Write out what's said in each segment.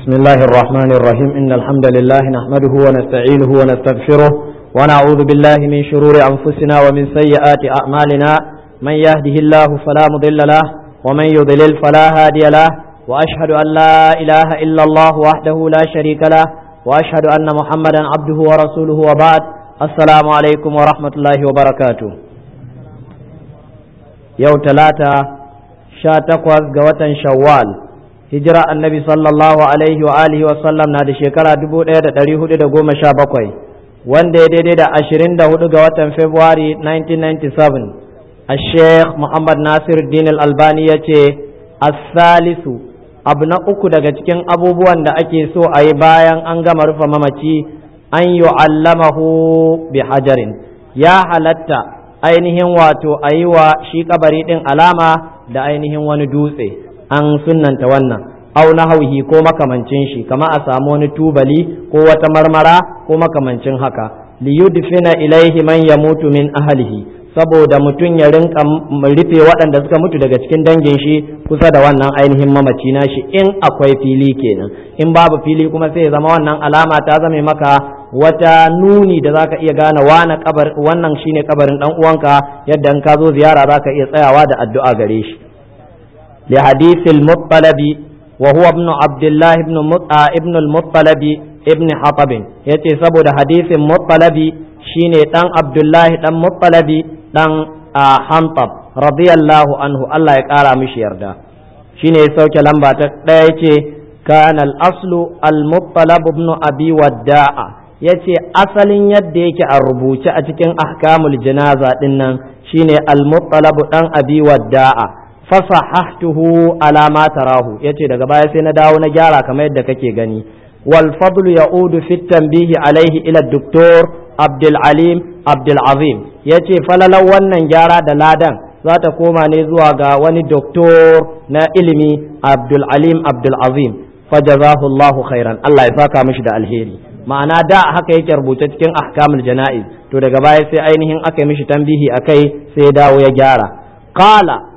بسم الله الرحمن الرحيم إن الحمد لله نحمده ونستعينه ونستغفره ونعوذ بالله من شرور أنفسنا ومن سيئات أعمالنا من يهده الله فلا مضل له ومن يضلل فلا هادي له وأشهد أن لا إله إلا الله وحده لا شريك له وأشهد أن محمدا عبده ورسوله وبعد السلام عليكم ورحمة الله وبركاته يوم ثلاثة شاتقوز قوة شوال hijira annabi sallallahu alaihi wa alihi wa sallam na da shekara dubu ɗaya da ɗari hudu da goma sha bakwai wanda ya daidai da ashirin da hudu ga watan february 1997 a sheikh muhammad nasir din albani ya ce asalisu abu na uku daga cikin abubuwan da ake so a yi bayan an gama rufe mamaci an yi allamahu bi hajarin ya halatta ainihin wato a yi wa shi kabari ɗin alama da ainihin wani dutse an sunnanta wannan au na hauhi ko makamancin shi kama a samu wani tubali ko wata marmara ko makamancin haka liyudfina ilaihi man yamutu min ahlihi saboda mutum ya rinka rufe waɗanda suka mutu daga cikin dangin shi kusa da wannan ainihin mamaci na shi in akwai fili kenan in babu fili kuma sai ya zama wannan alama ta zame maka wata nuni da zaka iya gane wana kabar wannan shine kabarin dan uwanka yadda in ka zo ziyara zaka iya tsayawa da addu'a gare shi لحديث المطلب وهو ابن عبد الله ابن ابن المطلب ابن حطب yace saboda hadisin muttalabi shine dan abdullahi dan muttalabi dan hantab radiyallahu anhu Allah ya kara mishi yarda shine ya sauke lamba ta daya yace kana al-aslu al-muttalab ibn abi wadda'a yace asalin yadda yake a rubuce a cikin ahkamul janaza dinnan shine al-muttalab dan abi wadda'a fasahahtuhu ala ma tarahu yace daga baya sai na dawo na gyara kamar yadda kake gani wal fadl ya'udu fi tanbihi alaihi ila doktor Abdul Alim Abdul Azim yace falalan wannan gyara da ladan za ta koma ne zuwa ga wani doktor na ilimi Abdul Alim Abdul Azim fajazahu Allahu khairan Allah ya saka mishi da alheri ma'ana da haka yake rubuce cikin ahkamul jana'iz to daga baya sai ainihin aka yi mishi tambihi akai sai ya dawo ya gyara qala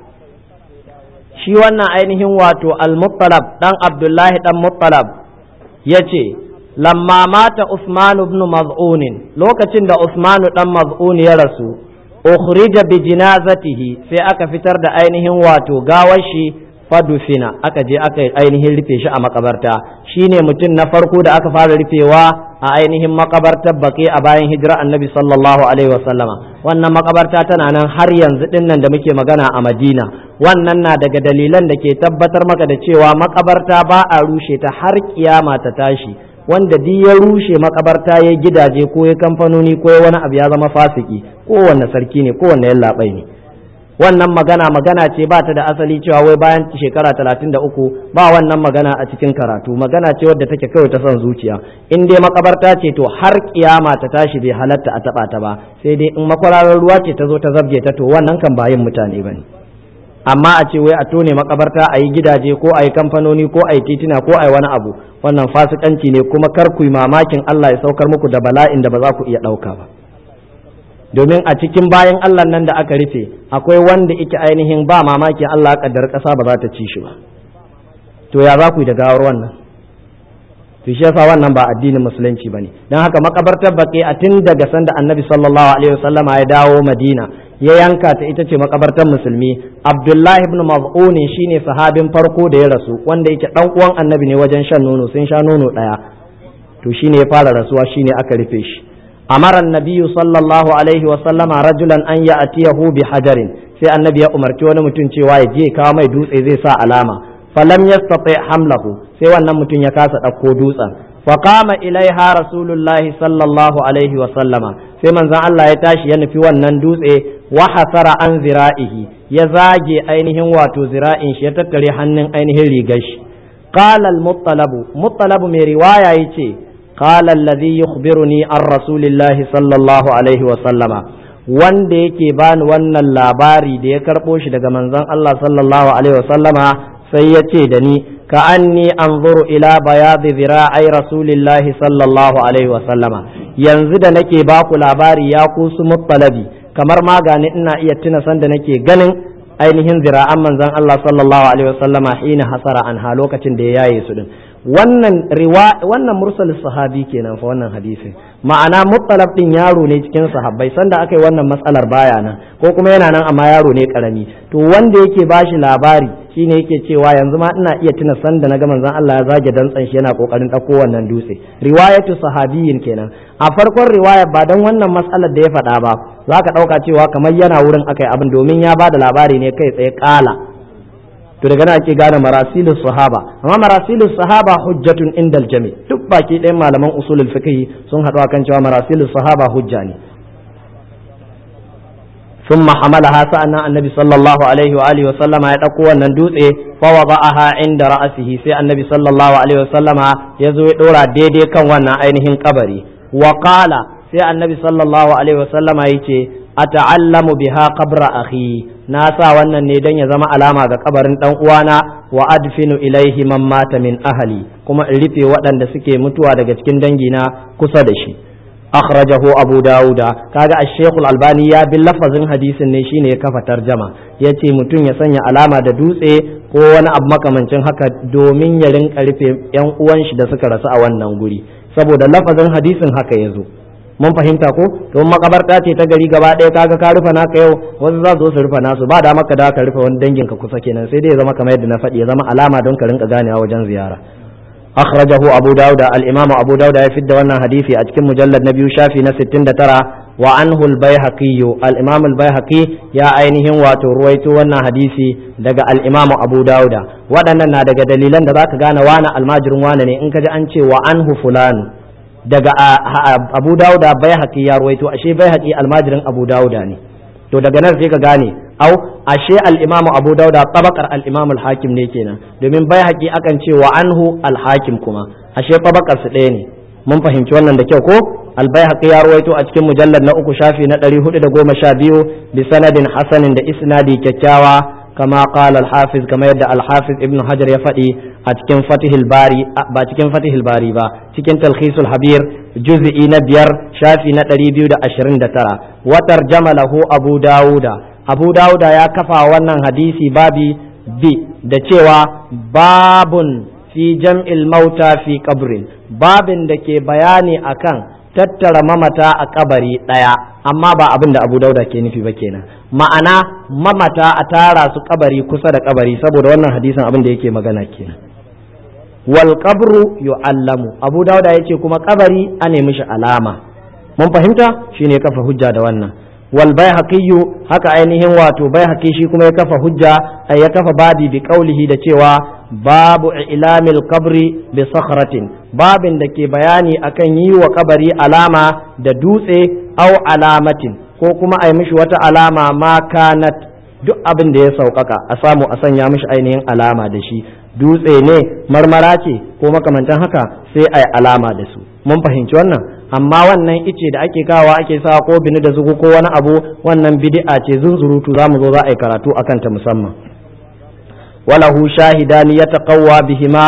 shi wannan ainihin wato al-muttalab dan abdullahi dan muttalab ya ce lamma mata usman ibn maz'un lokacin da usman dan maz'un ya rasu ukhrija bi jinazatihi sai aka fitar da ainihin wato gawar shi fadufina aka je aka ainihin rufe shi a makabarta shine mutum na farko da aka fara rufewa a ainihin makabartar baƙi a bayan hijira annabi sallallahu alaihi wasallama wannan makabarta tana nan har yanzu din nan da muke magana a madina wannan na daga dalilan da ke tabbatar maka da cewa makabarta ba a rushe ta har kiyama ta tashi wanda duk ya rushe makabarta ya gidaje ko ya kamfanoni ko ya wani abu ya zama fasiki kowanne sarki ne kowanne yallaɓai ne wannan magana magana ce ba ta da asali cewa wai bayan shekara talatin da uku ba wannan magana a cikin karatu magana ce wadda take kawai ta son zuciya in dai makabarta ce to har kiyama ta tashi bai halatta a taba ta ba sai dai in makwararar ruwa ce ta zo ta zabge ta to wannan kan bayin mutane ba ne amma a ce wai a tone makabarta a yi gidaje ko a yi kamfanoni ko a yi titina ko a yi wani abu wannan fasikanci ne kuma kar ku yi mamakin Allah ya saukar muku da bala'in da ba za ku iya ɗauka ba domin a cikin bayan Allah nan da aka rufe akwai wanda ike ainihin ba mamaki Allah kaddar ƙasa ba za ta ci shi ba to ya za ku yi da gawar wannan to shi yasa wannan ba addinin musulunci bane dan haka makabartar baƙi a tun daga sanda annabi sallallahu alaihi wasallam ya dawo madina ya yanka ta ita ce makabartar musulmi abdullahi ibn maz'un shine sahabin farko da ya rasu wanda yake dan uwan annabi ne wajen shan nono sun sha nono daya to shine ya fara rasuwa shine aka rufe shi أمر النبي صلى الله عليه وسلم رجلا أن يأتيه بحجر sai annabi ya umarci wani mutum cewa ya je kawo mai dutse zai sa alama falam yastati hamlahu sai wannan mutum ya kasa ɗauko dutsen fa qama ilaiha rasulullahi sallallahu alaihi wa sallama sai manzon Allah ya tashi ya nufi wannan dutse wa hasara an zira'ihi ya zage ainihin wato zira'in shi ya tattare hannun ainihin rigar shi qala al-muttalabu muttalabu mai riwaya yace قال الذي يخبرني عن رسول الله صلى الله عليه وسلم wanda yake bani wannan labari da ya karɓo shi daga manzon Allah sallallahu alaihi wasallama sai ya ce da ni ka anni anzuru ila bayadi zira'ai rasulillahi sallallahu alaihi wasallama yanzu da nake baku labari ya kusu muttalabi kamar magani ina iya tuna sanda nake ganin ainihin zira'an manzon Allah sallallahu alaihi wasallama hina hasara anha lokacin da ya yaye su din wannan riwa wannan mursal sahabi kenan fa wannan hadisin ma'ana muttalab din yaro ne cikin sahabbai sanda aka yi wannan matsalar baya nan ko kuma yana nan amma yaro ne karami to wanda yake bashi labari shine yake cewa yanzu ma ina iya tuna sanda na ga manzon Allah ya zage dantsan shi yana kokarin dauko wannan dutse riwayatu sahabiyin kenan a farkon riwaya ba dan wannan matsalar da ya faɗa ba zaka dauka cewa kamar yana wurin akai abin domin ya bada labari ne kai tsaye kala to daga nan ake gane marasilus sahaba amma marasilus sahaba hujjatun indal jami duk baki ɗayan malaman usulul fiqh sun haɗu akan cewa marasilus sahaba hujja ne ثم حملها سألنا النبي صلى الله عليه وآله وسلم يتقوى الندوث فوضعها عند رأسه سي النبي صلى الله عليه وسلم يزوي دورا ديدي كان وانا ainihin قبري وقال سي النبي صلى الله عليه وسلم يتي أتعلم بها قبر أخي ناسا wannan ne dan ya zama alama ga kabarin dan uwana wa adfinu ilaihi man mata min ahli kuma in rufe waɗanda suke mutuwa daga cikin dangina kusa da shi akhrajahu abu dauda kaga ash-shaykh al-albani ya bi lafazin hadisin ne shine ya kafa tarjama yace mutum ya sanya alama da dutse ko wani abu makamancin haka domin ya rinka rufe yan uwan shi da suka rasu a wannan guri saboda lafazin hadisin haka yazo mun fahimta ko to makabarta ce ta gari gaba ɗaya kaga ka rufe naka yau wasu za su zo su rufe nasu ba da maka da ka rufe wani dangin ka kusa kenan sai dai ya zama kamar yadda na faɗi ya zama alama don ka rinka ganewa wajen ziyara أخرجه أبو داود الإمام أبو داود يفد وانا حديثي أتكم مجلد نبي شافي نستين ترى وعنه البيهقي الإمام البيهقي يا أينهم واتو رويتو وانا حديثي دقى الإمام أبو داود ودنا دقى دليلا دقى كغانا وانا الماجر وانا إنك أنشي وعنه فلان daga abu dauda bai haƙi ya ruwaito ashe bai haƙi almajirin abu dauda ne to daga nan sai ka gane au ashe al-imamu abu dauda tabakar al-imamu al-hakim ne kenan domin bai haƙi akan ce wa anhu al-hakim kuma ashe tabakar su ɗaya ne mun fahimci wannan da kyau ko al-baihaqi ya ruwaito a cikin mujallad na uku shafi na 412 bi sanadin hasanin da isnadi kyakkyawa كما قال الحافظ كما يدعى الحافظ ابن حجر يفدي أتكن فتح الباري با تكن فتح الباري با تكن تلخيص الحبير جزء نبير شافي نتري بيو دا أشرين دا ترى وترجم له أبو داود أبو داود يا كفا ونن حديثي بابي بي دا cewa babun fi jam'il mauta fi qabrin babin da ke bayani akan tattara mamata a kabari ɗaya amma ba abin da abu dauda ke nufi ba kenan ma'ana mamata a tara su kabari kusa da kabari saboda wannan hadisin abin da yake magana kenan wal qabru yu'allamu abu dauda yace kuma kabari a nemi shi alama mun fahimta shine kafa hujja da wannan wal baihaqi haka ainihin wato baihaqi shi kuma ya kafa hujja ya kafa babi bi qaulihi da cewa babu ilamil kabri bi sakhratin babin da ke bayani akan yi wa kabari alama da dutse au alamatin ko kuma a yi mishi wata alama ma kanat duk abin da ya sauƙaƙa a samu a sanya mishi ainihin alama da shi dutse ne marmara ce ko makamantan haka sai a yi alama da su mun fahimci wannan amma wannan ice da ake kawa ake sa ko bini da zugu ko wani abu wannan bid'a ce zunzurutu za mu zo za a yi karatu akan ta musamman walahu shahidani ya taqawwa bihima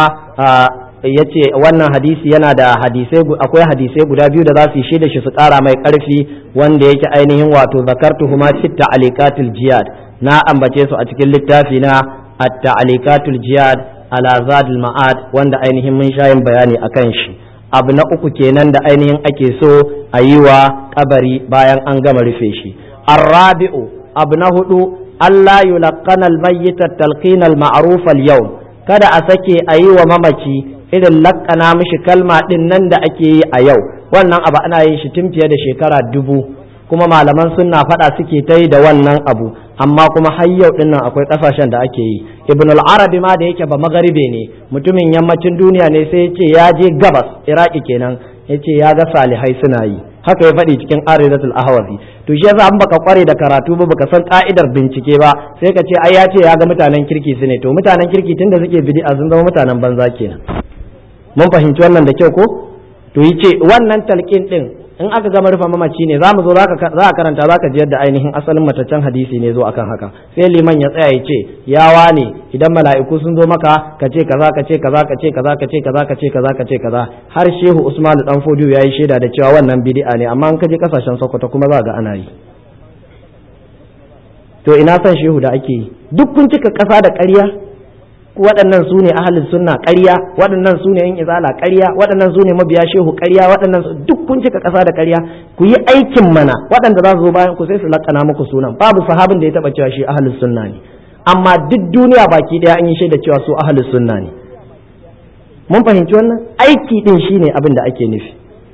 yace wannan hadisi yana da hadisai akwai hadisai guda biyu da za su yi da shi su ƙara mai ƙarfi wanda yake ainihin wato zakartuhuma fi ta'alikatul jihad na ambace su a cikin littafi na at-ta'alikatul jihad ala zadul ma'ad wanda ainihin mun shayin bayani akan shi abu na uku kenan da ainihin ake so a yi wa kabari bayan an gama rufe shi arrabi'u abu na hudu Allah yulaqqana al-mayyit at-talqin al-ma'ruf al-yawm kada a sake a yi wa mamaci irin lakkana mishi kalma din nan da ake yi a yau wannan abu ana yin shi tun fiye da shekara dubu kuma malaman sunna faɗa suke ta yi da wannan abu amma kuma har yau din nan akwai ƙasashen da ake yi ibn al-arabi ma da yake ba magaribe ne mutumin yammacin duniya ne sai ya ce ya je gabas iraki kenan ya ce ya ga salihai suna yi haka ya faɗi cikin aridatul ahwazi to shi yasa an baka kware da karatu ba baka san ka'idar bincike ba sai ka ce ai ya ce ya ga mutanen kirki su ne to mutanen kirki tunda suke bid'a sun zama mutanen banza kenan mun fahimci wannan da kyau ko to yi ce wannan talqin din in aka gama rufe mamaci ne za mu zo za a karanta za ka ji yadda ainihin asalin mataccen hadisi ne zo akan haka sai liman ya tsaya ya ce yawa ne idan mala'iku sun zo maka ka ce kaza ka ce kaza ka ce kaza ka ce kaza ka ce kaza ka ce kaza har shehu usman dan fodiyo yayi shaida da cewa wannan bid'a ne amma in ka je kasashen sokoto kuma za ga ana yi to ina son shehu da ake yi duk kun cika kasa da ƙarya waɗannan su ne ahalin sunna ƙarya waɗannan su ne yin izala ƙarya waɗannan su ne mabiya shehu ƙarya waɗannan duk kun cika ƙasa da ƙarya ku yi aikin mana waɗanda za su zo bayan ku sai su lakana muku sunan babu sahabin da ya taɓa cewa shi ahalin sunna ne amma duk duniya baki ɗaya an yi shaida cewa su ahalin sunna ne mun fahimci wannan aiki ɗin shine abin da ake nufi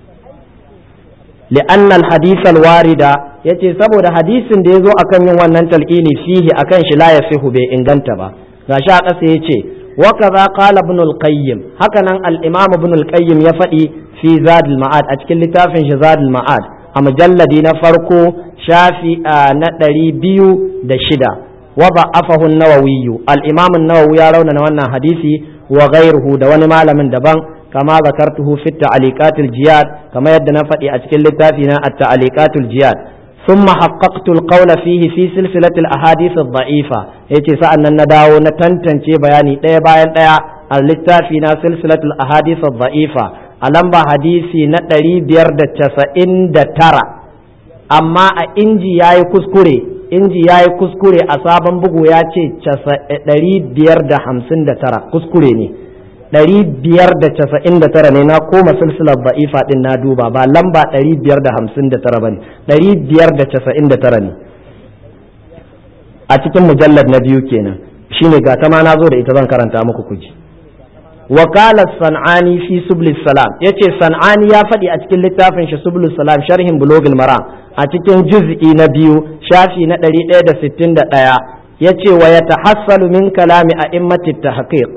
li'anna al-hadith al-warida yace saboda hadisin da yazo akan yin wannan talqini fihi akan shi la yasihu bai inganta ba gashi a ƙasa yace wa kaza qala ibn al-qayyim haka nan al-imam ibn al-qayyim ya faɗi fi zad al-ma'ad a cikin littafin shi zad al-ma'ad a mujalladi na farko shafi na ɗari biyu da shida wa ba'afahu an-nawawi al-imam an-nawawi ya raunana wannan hadisi wa ghayruhu da wani malamin daban كما ذكرته في التعليقات الجياد كما يدنا فتي أتكل لتافينا التعليقات الجياد ثم حققت القول فيه في سلسلة الأحاديث الضعيفة يتي سألنا نداو نتنتن بياني تي باين تي اللتافينا سلسلة الأحاديث الضعيفة ألمبا حديثي نتري بيرد تسعين ترى أما إنجي ياي كسكري inji ya yi kuskure a sabon bugu ya ce ɗari biyar da hamsin da tara kuskure ne ɗari biyar da casa'in da tara ne na koma silsilar ba'ifa ɗin na duba ba lamba ɗari biyar da hamsin da tara ba ne ɗari biyar da casa'in da tara ne a cikin mujallar na biyu kenan shine ga ta ma na zo da ita zan karanta muku kuji wakala san'ani fi sublis salam ya ce san'ani ya faɗi a cikin littafin shi sublis salam sharhin bulogil maram a cikin juz'i na biyu shafi na ɗari ɗaya da sittin da ɗaya ya ce wa ya tahassalu min kalami a immatit tahqiq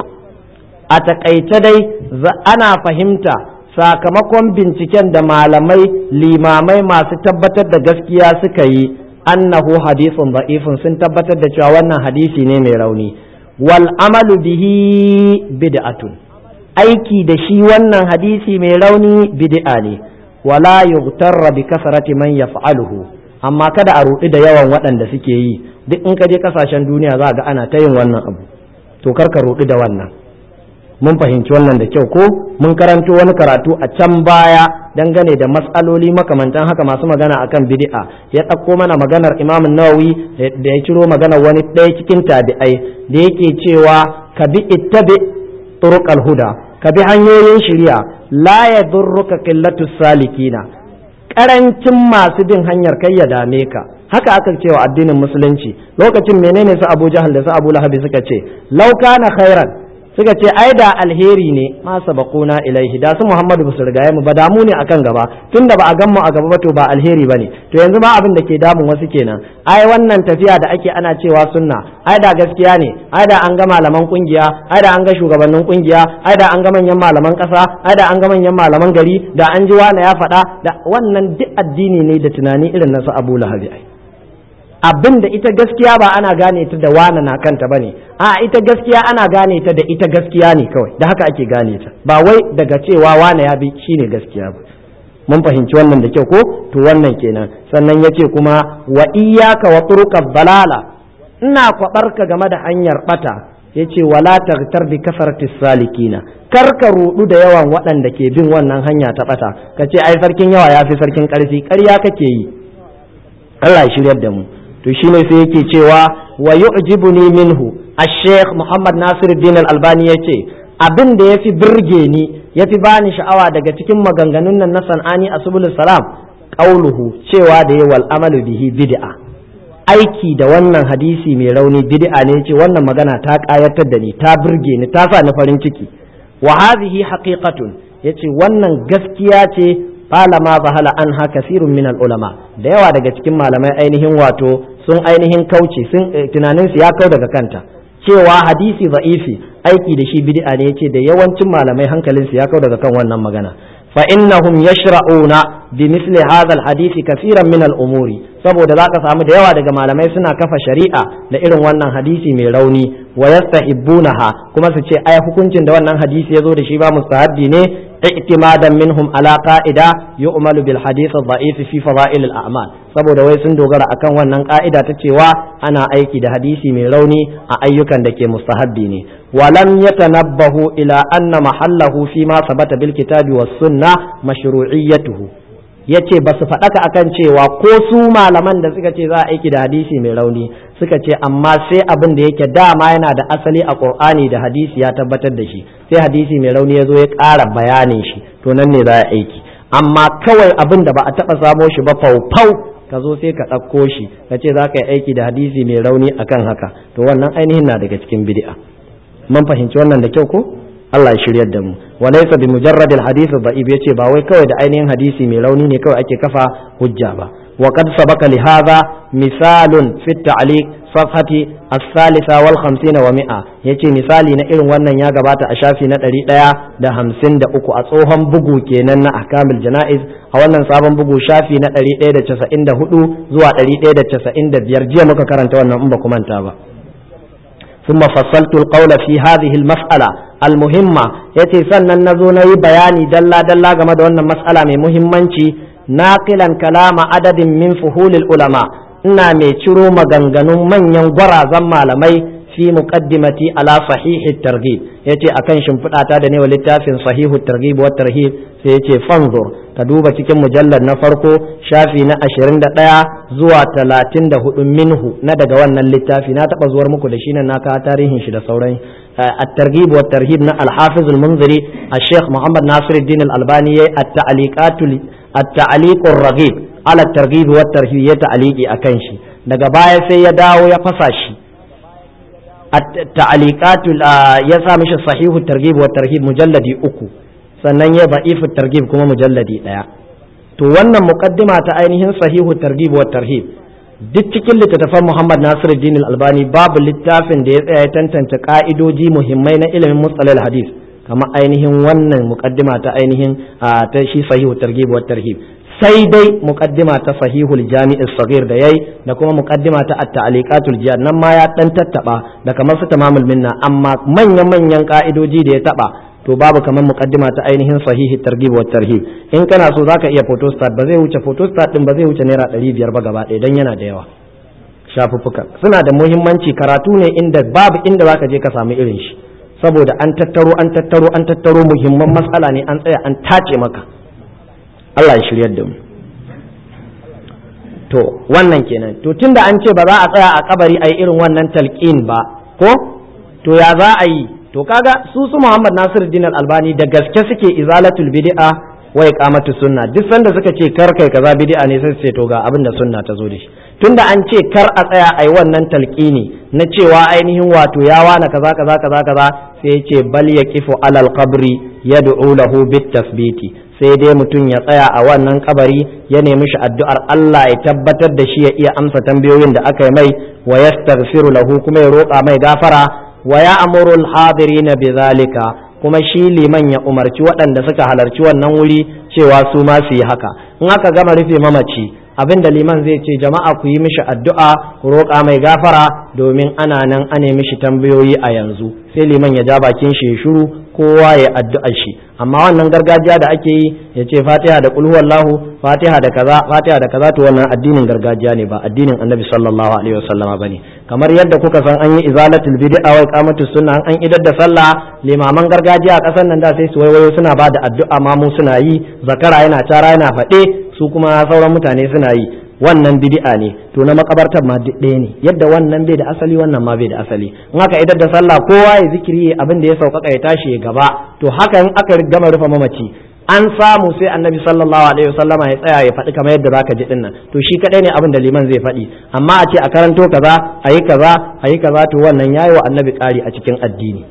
a takaice dai ana fahimta sakamakon binciken da malamai limamai masu tabbatar da gaskiya suka yi annahu hadisun da'ifun sun tabbatar da cewa wannan hadisi ne mai rauni wal amalu bihi bid'atun aiki da shi wannan hadisi mai rauni bid'a ne wala yughtarra bi kasrati man yaf'aluhu amma kada a rudi da yawan waɗanda suke yi duk in ka je kasashen duniya za ga ana ta yin wannan abu to kar ka rudi da wannan mun fahimci wannan da kyau ko mun karanto wani karatu a can baya dangane da matsaloli makamantan haka masu magana akan bid'a ya ɗauko mana maganar imam nawawi da ya ciro maganar wani ɗaya cikin tabi'ai da yake cewa ka bi ittabi turuqal huda ka bi hanyoyin shari'a la yadurruka qillatu salikina karancin masu bin hanyar kai ya dame ka haka aka cewa addinin musulunci lokacin menene su Abu Jahal da su Abu Lahab suka ce law kana khairan suka ce ai da alheri ne ma sabaquna ilaihi da su Muhammadu basu rigaye mu ba damu ne akan gaba tunda ba a gan mu a gaba ba to ba alheri bane to yanzu ma abin da ke damun wasu kenan ai wannan tafiya da ake ana cewa sunna ai da gaskiya ne ai da an ga malaman kungiya ai da an ga shugabannin kungiya ai da an ga manyan malaman kasa ai da an ga manyan malaman gari da an ji wani ya faɗa da wannan duk addini ne da tunani irin na su Abu Lahabi ai abin da ita gaskiya ba ana gane ta da wana na kanta bane a ita gaskiya ana gane ta da ita gaskiya ne kawai da haka ake gane ta ba wai daga cewa wana ya bi shine gaskiya ba mun fahimci wannan da kyau ko to wannan kenan sannan yace kuma wa iyyaka wa turuqad balala ina kwabarka game da hanyar bata yace wala taghtar bi kasarati salikina kar ka rudu da yawan waɗanda ke bin wannan hanya ta bata kace ai sarkin yawa yafi sarkin karfi ƙarya kake yi Allah ya shiryar da mu to shine sai yake cewa wa yu'jibuni minhu ash-sheikh Muhammad Nasiruddin Al-Albani yace abin da yafi birge ni yafi bani sha'awa daga cikin maganganun nan na Sanani a Subul Salam qauluhu cewa da yawal amalu bihi bid'a aiki da wannan hadisi mai rauni bid'a ne yace wannan magana ta kayatar da ni ta birge ni ta sa ni farin ciki wa hadhihi haqiqatun yace wannan gaskiya ce qala ma zahala anha kasirun min ulama da yawa daga cikin malamai ainihin wato sun ainihin kauce sun tunanin su ya kau daga kanta cewa hadisi za'ifi aiki da shi bid'a ne yace da yawancin malamai hankalin su ya kau daga kan wannan magana fa innahum yashra'una bi misli hadha alhadisi kaseeran min al-umuri saboda zaka samu da yawa daga malamai suna kafa shari'a da irin wannan hadisi mai rauni wa yastahibbunaha kuma su ce ai hukuncin da wannan hadisi yazo da shi ba mustahabbi ne اعتمادا منهم على قاعدة يؤمل بالحديث الضعيف في فضائل الأعمال saboda wai sun dogara akan wannan ka'ida ta cewa ana aiki da hadisi mai rauni a ayyukan da ke mustahabbi ne walam yatanabbahu ila anna mahallahu fi ma sabata bil kitabi was sunna mashru'iyyatuhu yace ba su faɗaka akan cewa ko su malaman da suka ce za a aiki da hadisi mai rauni suka ce amma sai abin da yake dama yana da asali a qur'ani da hadisi ya tabbatar da shi sai hadisi mai rauni ya zo ya ƙara bayanin shi to nan ne za a aiki amma kawai abin da ba a taɓa samo shi ba faufau ka zo sai ka ɗauko shi ka ce za ka yi aiki da hadisi mai rauni akan haka to wannan ainihin na daga cikin bid'a mun fahimci wannan da kyau ko Allah ya shiryar da mu wa laysa bi mujarradil hadith da'if yace ba wai kawai da ainihin hadisi mai rauni ne kawai ake kafa hujja ba wa qad sabaka li hadha misalun fi ta'liq safhati as-salisa wal 50 wa mi'a yace misali na irin wannan ya gabata a shafi na 153 a tsohon bugu kenan na ahkamul janaiz a wannan sabon bugu shafi na 194 zuwa 195 jiya muka karanta wannan in ba ku manta ba ثم فصلت القول في هذه المسألة المهمة يتي سنن نزو ني بياني دلا دلا game da wannan mas'ala mai muhimmanci naqilan kalama adadin min fuhulil ulama ina mai ciro maganganun manyan gwarazan malamai fi muqaddimati ala sahihi targhib yace akan shimfiɗata da ne wa littafin sahihu targhib wa tarhib sai yace fanzur ka duba cikin mujallar na farko shafi na 21 zuwa 34 minhu na daga wannan littafi na taba zuwar muku da shi nan na kawo tarihin shi da sauran at-targhib wa tarhib na al-hafiz al-munziri al-sheikh muhammad nasiruddin al-albani yayi at-ta'liqatul at-ta'liqur raghib ala at-targhib wa tarhib ya ta'liqi akan shi daga baya sai ya dawo ya fasa shi at-ta'liqatul ya sa mishi sahihu targhib wa tarhib mujalladi uku sannan ya ba'ifu targhib kuma mujalladi daya to wannan muqaddima ta ainihin sahihu targhib wa tarhib duk cikin littattafan Muhammad Nasiruddin Al-Albani babu littafin da ya tsaya ya tantance ka'idoji muhimmai na ilimin mustalal hadis kamar ainihin wannan muqaddima ta ainihin ta shi sahihu targhib wa tarhib sai dai muqaddima ta sahihul jami'is saghir da yayi da kuma muqaddima ta at-ta'liqatul jihad nan ma ya dan tattaba da kamar su tamamul minna amma manyan manyan ka'idoji da ya taba to babu kamar muqaddima ta ainihin sahihi targhib wa tarhib in kana so zaka iya photostat ba zai wuce photostat din ba zai wuce naira 500 ba gaba ɗaya dan yana da yawa shafuffuka suna da muhimmanci karatu ne inda babu inda zaka je ka samu irin shi saboda an tattaro an tattaro an tattaro muhimman matsala ne an tsaya an tace maka Allah ya shiryar da mu to wannan kenan to tunda an ce ba za a tsaya a kabari a yi irin wannan talqin ba ko to ya za a yi to kaga su su Muhammad Nasiruddin Al-Albani da gaske suke izalatul bid'a wa iqamatu sunna duk sanda suka ce kar kai kaza bid'a ne sai su ce to ga abin da sunna ta zo da shi tunda an ce kar a tsaya ai wannan talqini na cewa ainihin wato ya wana kaza kaza kaza kaza sai ya ce bal yaqifu alal qabri yad'u lahu bit tasbiti sai dai mutum ya tsaya a wannan kabari ya nemi shi addu'ar Allah ya tabbatar da shi ya iya amsa tambayoyin da aka yi mai wa yastaghfiru lahu kuma ya roƙa mai gafara wa ya amurul hadirina bizalika kuma shi liman ya umarci waɗanda suka halarci wannan wuri cewa su ma su yi haka in aka gama rufe mamaci abin da liman zai ce jama'a ku yi mishi addu'a ku roƙa mai gafara domin ana nan ane mishi tambayoyi a yanzu sai liman ya ja bakin shi ya shiru kowa ya addu'a shi amma wannan gargajiya da ake yi ya ce fatiha da kulhu wallahu fatiha da kaza fatiha da kaza to wannan addinin gargajiya ne ba addinin annabi sallallahu alaihi wasallama bane kamar yadda kuka san an yi izalatul bid'a wa iqamatus sunna an idar da sallah limaman gargajiya a ƙasar nan da sai su waiwayo suna ba da addu'a ma mu suna yi zakara yana cara yana faɗe su kuma sauran mutane suna yi wannan bid'a ne to na makabartar ma duk ɗaya ne yadda wannan bai da asali wannan ma bai da asali in aka idar da sallah kowa ya zikiri abin da ya sauƙaƙa ya tashi ya gaba to haka in aka gama rufe mamaci an samu sai annabi sallallahu alaihi wasallama ya tsaya ya faɗi kamar yadda zaka ji dinnan to shi kadai ne abin da liman zai faɗi amma a ce a karanto kaza a yi kaza a yi kaza to wannan yayi wa annabi ƙari a cikin addini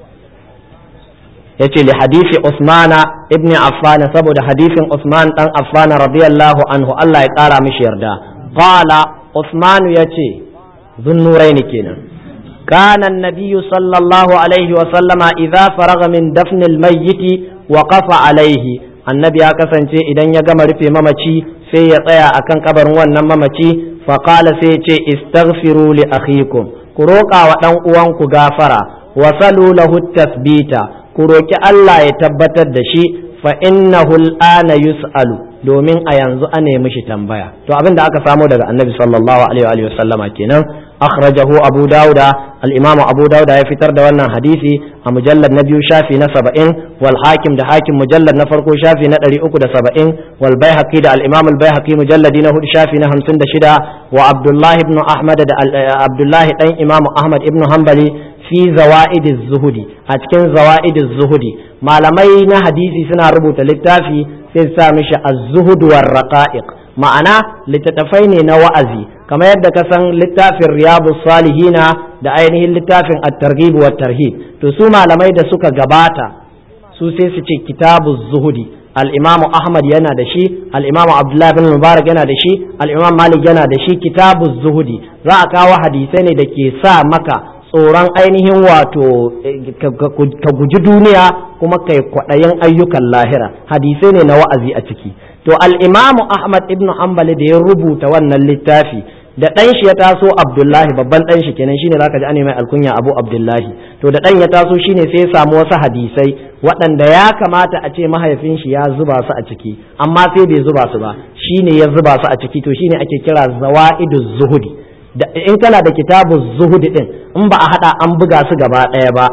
yace li hadisi Usmana ibn Affan saboda hadisin Usman dan Affan radiyallahu anhu Allah ya kara mishi yarda qala Usman yace zunnurain kenan كان النبي صلى الله عليه وسلم إذا فرغ من دفن الميت وقف عليه النبي أكسن إذا يقام رفي ممتي في يطيع أكن قبر ون ممتي فقال سيتي استغفروا لأخيكم كروكا ودن uwanku gafara wasalu lahu tasbita ku roki Allah ya tabbatar da shi fa innahu al'ana yus'alu domin a yanzu a nemi shi tambaya to abin da aka samo daga annabi sallallahu alaihi wa sallama kenan akhrajahu abu dauda al-imam abu dauda ya fitar da wannan hadisi a mujallad na biyu shafi na saba'in wal hakim da hakim mujallad na farko shafi na ɗari uku da saba'in wal baihaqi da al-imam al-baihaqi mujalladi na hudu shafi na hamsin da shida wa abdullahi ibn ahmad da abdullahi dan imam ahmad ibn hanbali fi zawa'id zuhudi a cikin zawa'id zuhudi malamai na hadisi suna rubuta littafi sai sa mishi az-zuhud war raqa'iq ma'ana littattafai ne na wa'azi kamar yadda ka san littafin riyadu salihina da ainihin littafin at-targhib wa tarhib to su malamai da suka gabata su sai su ce kitabu zuhudi al-imamu ahmad yana da shi al-imamu abdullahi bin mubarak yana da shi al-imam malik yana da shi kitabu zuhudi za a kawo hadisai ne da ke sa maka tsoron ainihin wato ka guji duniya kuma kai kwaɗayin ayyukan lahira hadisai ne na wa'azi a ciki to al-imamu ahmad ibn hanbali da ya rubuta wannan littafi da ɗan shi ya taso abdullahi babban ɗan shi kenan shine zaka ji an mai alkunya abu abdullahi to da ɗan ya taso shine sai ya samu wasu hadisai waɗanda ya kamata a ce mahaifin shi ya zuba su a ciki amma sai bai zuba su ba shine ya zuba su a ciki to shine ake kira zawa'iduz zuhudi da in kana da kitabu zuhudi din in ba a hada an buga su gaba ɗaya ba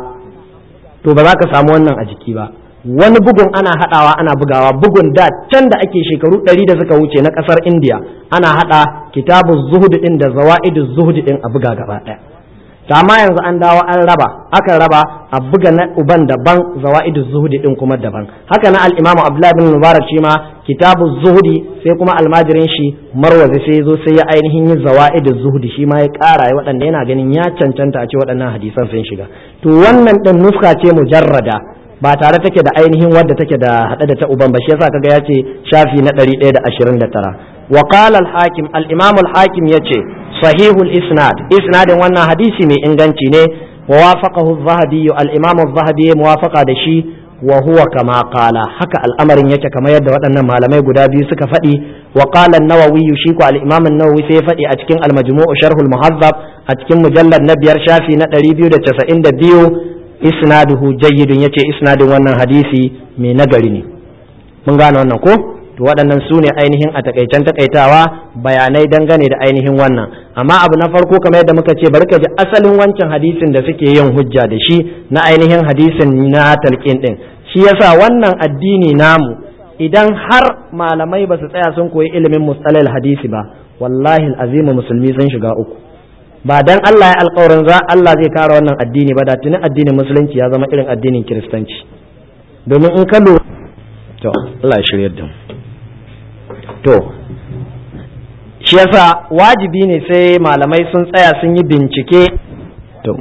to ba za ka samu wannan a jiki ba wani bugun ana hadawa ana bugawa bugun da can da ake shekaru ɗari da suka wuce na ƙasar indiya ana hada kitabu zuhudi din da zawa'idu zuhudi din a buga gaba ɗaya to amma yanzu an dawo an raba akan raba a buga na uban daban zawaidu zuhudi din kuma daban haka na al-imamu abdullahi bin mubarak shi ma kitabu zuhudi sai kuma almajirin shi marwazi sai zo sai ya ainihin yi zawaidu zuhudi shi ma ya kara ya waɗanda yana ganin ya cancanta a ce waɗannan hadisan sun shiga to wannan din nuska ce mujarrada ba tare take da ainihin wadda take da hade da ta uban ba shi yasa kaga ya ce shafi na 129 wa qala al-hakim al-imam al-hakim yace sahihul isnad isnadin wannan hadisi mai inganci ne wa wafaqahu az-zahabi al-imam az-zahabi muwafaqa da shi wa huwa kama qala haka al'amarin yake kamar yadda waɗannan malamai guda biyu suka faɗi wa qala an-nawawi shi ko al-imam an-nawawi sai ya faɗi a cikin al-majmu' sharh al-muhazzab a cikin mujallad na biyar shafi na 292 isnaduhu jayyidun yace isnadin wannan hadisi mai nagari ne mun gane wannan ko to waɗannan su ne ainihin a takaicen takaitawa bayanai dangane da ainihin wannan amma abu na farko kamar yadda muka ce bari ka ji asalin wancan hadisin da suke yin hujja da shi na ainihin hadisin na talqin din shi yasa wannan addini namu idan har malamai ba su tsaya sun koyi ilimin mustalal hadisi ba wallahi azimu musulmi sun shiga uku ba dan Allah ya alƙawarin za Allah zai kare wannan addini ba da tuni addinin musulunci ya zama irin addinin kiristanci domin in ka lura to Allah ya shiryar da mu to shi yasa wajibi ne sai malamai sun tsaya sun yi bincike to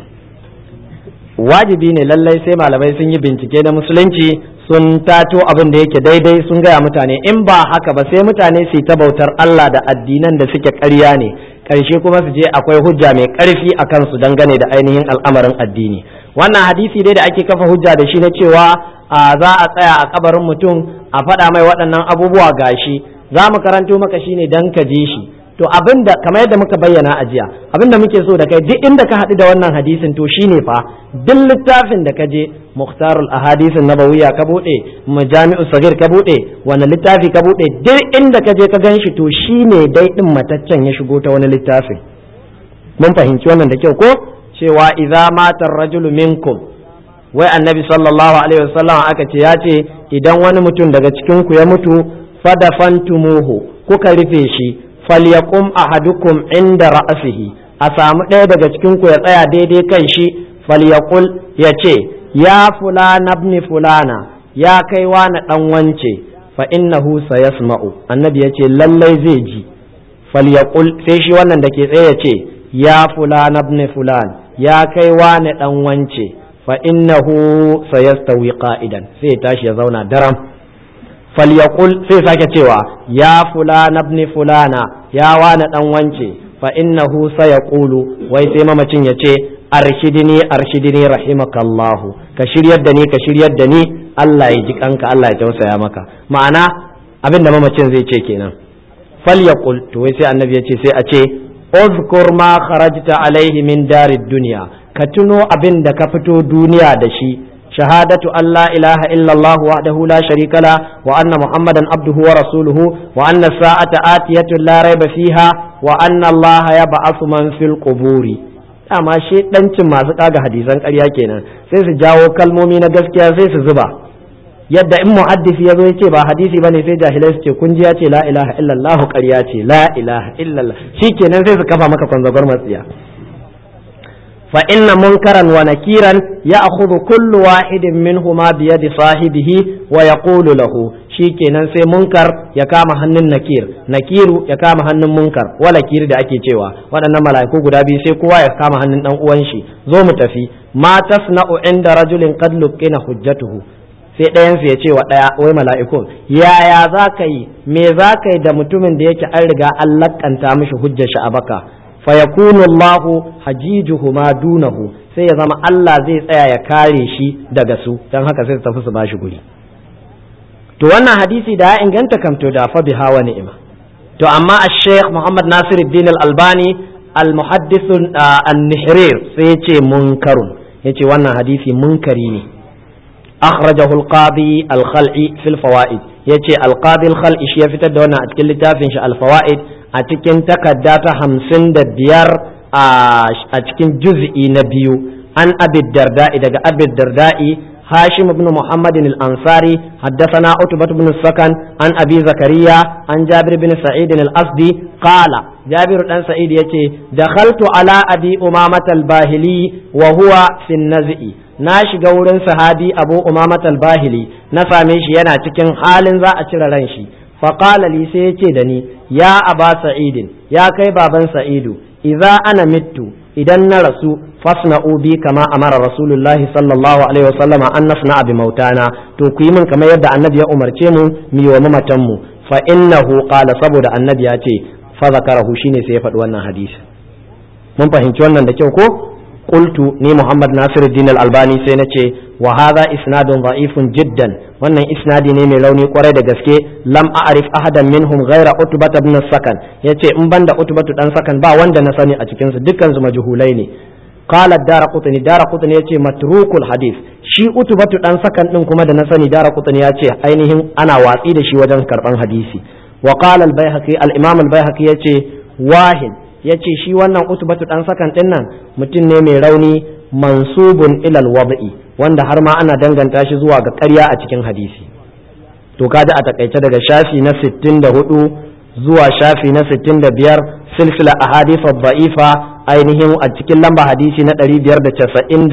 wajibi ne lallai sai malamai sun yi bincike na musulunci sun tato abin da yake daidai sun gaya mutane in ba haka ba sai mutane su ta bautar Allah da addinan da suke ƙarya ne ƙarshe kuma su je akwai hujja mai ƙarfi a kansu dangane da ainihin al'amarin addini wannan hadisi dai da ake kafa hujja da shi na cewa za a tsaya a kabarin mutum a faɗa mai waɗannan abubuwa gashi za mu karanto maka shine dan ka je shi to abinda kamar yadda muka bayyana a jiya abinda muke so da kai duk inda ka haɗu da wannan hadisin to shine fa duk littafin da ka je muhtarul ahadisin nabawiyya ka buɗe majami'u sagir ka buɗe wani littafi ka buɗe duk inda ka je ka gan shi to shine dai din mataccen ya shigo ta wani littafin mun fahimci wannan da kyau ko cewa idza mata rajulu minkum wai annabi sallallahu alaihi wasallam aka ce ya ce idan wani mutum daga cikin ku ya mutu fadafantumuhu kuka rufe shi falyaqum ahadukum inda ra'sihi a samu ɗaya daga cikin ku ya tsaya daidai kan shi falyaqul ya ce ya fulana ibn fulana ya kai wani dan wance fa innahu sayasma'u annabi ya ce lallai zai ji falyaqul sai shi wannan da ke tsaye ya ce ya fulana ibn fulan ya kai wani dan wance fa innahu sayastawi qa'idan sai ya tashi ya zauna daram falyaqul sai sake cewa ya fulana ibn fulana ya wani dan wance fa innahu sayaqulu wai sai mamacin ya ce arshidini arshidini rahimakallahu ka shiryar da ni ka shiryar da ni Allah ya ji kanka Allah ya tausaya maka ma'ana abin da mamacin zai ce kenan falyaqul to wai sai annabi ya ce sai a ce uzkur ma kharajta alaihi min darid dunya ka tuno abin da ka fito duniya da shi shahadatu an la ilaha illa Allah wahdahu la sharika la wa anna muhammadan abduhu wa rasuluhu wa anna sa'ata atiyatun la raiba fiha wa anna Allah yab'athu man fil quburi dama shedancin masu kaga hadisan ƙarya kenan sai su jawo kalmomi na gaskiya sai su zuba yadda in muhaddisi ya zo ya ce ba hadisi bane sai jahilai su ce kun ji ya ce la ilaha illallah ƙarya ce la ilaha illallah shikenan sai su kafa maka kwanzagwar matsiya fa inna munkaran wa nakiran ya'khudhu kullu wahidin minhuma bi yadi sahibihi wa yaqulu lahu shikenan sai munkar ya kama hannun nakir nakiru ya kama hannun munkar wa nakir da ake cewa waɗannan mala'iku guda biyu sai kowa ya kama hannun dan uwan shi zo mu tafi ma tasna'u inda rajulin qad luqina hujjatuhu sai ɗayansu ya ce wa ɗaya wai mala'ikun yaya za ka yi me za ka yi da mutumin da yake an riga an lakanta mishi hujjar shi a baka fa yakunu Allahu hajijuhu ma dunahu sai ya zama Allah zai tsaya ya kare shi daga su dan haka sai su tafi su bashi guri to wannan hadisi da ya inganta kam to da fa biha wa ni'ima to amma al-Sheikh Muhammad Nasiruddin Al-Albani al-muhaddith an-Nihrir sai ya ce munkarun yace wannan hadisi munkari ne أخرجه القاضي الخلعي في الفوائد يتي القاضي الخلعي شي فتر da wannan a cikin littafin shi alfawaid a cikin takarda ta hamsin da biyar a cikin juz'i na biyu an abid darda'i daga abid darda'i هاشم بن محمد الأنصاري حدثنا عتبة بن السكن عن أبي زكريا عن جابر بن سعيد الأسدي قال جابر بن سعيد يتي دخلت على أبي أمامة الباهلي وهو في النزئ na shiga wurin sahabi abu umamat al-bahili na same shi yana cikin halin za a cire ran shi faqala li sai yace da ni ya aba sa'idin ya kai baban sa'idu idza ana mittu idan na rasu fasna'u bi kama amara rasulullahi sallallahu alaihi wasallama an nasna bi mautana to ku yi min kamar yadda annabi ya umarce mu mu yi wa mamatan mu fa innahu qala saboda annabi ya ce fa zakarahu shine sai ya faɗi wannan hadisi mun fahimci wannan da kyau ko qultu ni muhammad nasiruddin al-albani sai na ce wa hadha isnadun da'ifun jiddan wannan isnadi ne mai rauni kwarai da gaske lam a'rif ahadan minhum ghaira utbah ibn sakan yace in banda utbatu dan sakan ba wanda na sani a cikin su dukkan su majhulai ne قال الدار قطني دار قطني yace matrukul hadith shi utubatu dan sakan din kuma da na sani dara qutni yace ainihin ana watsi da shi wajen karban hadisi wa qala al baihaqi al imam al baihaqi yace wahin yace shi wannan utubatu dan sakan din nan mutum ne mai rauni mansubun ila al wad'i wanda har ma ana danganta shi zuwa ga ƙarya a cikin hadisi to kaji a takaice daga shafi na 64 zuwa shafi na 65 silsila ahadith ad-da'ifa ainihin a cikin lamba hadisi na 599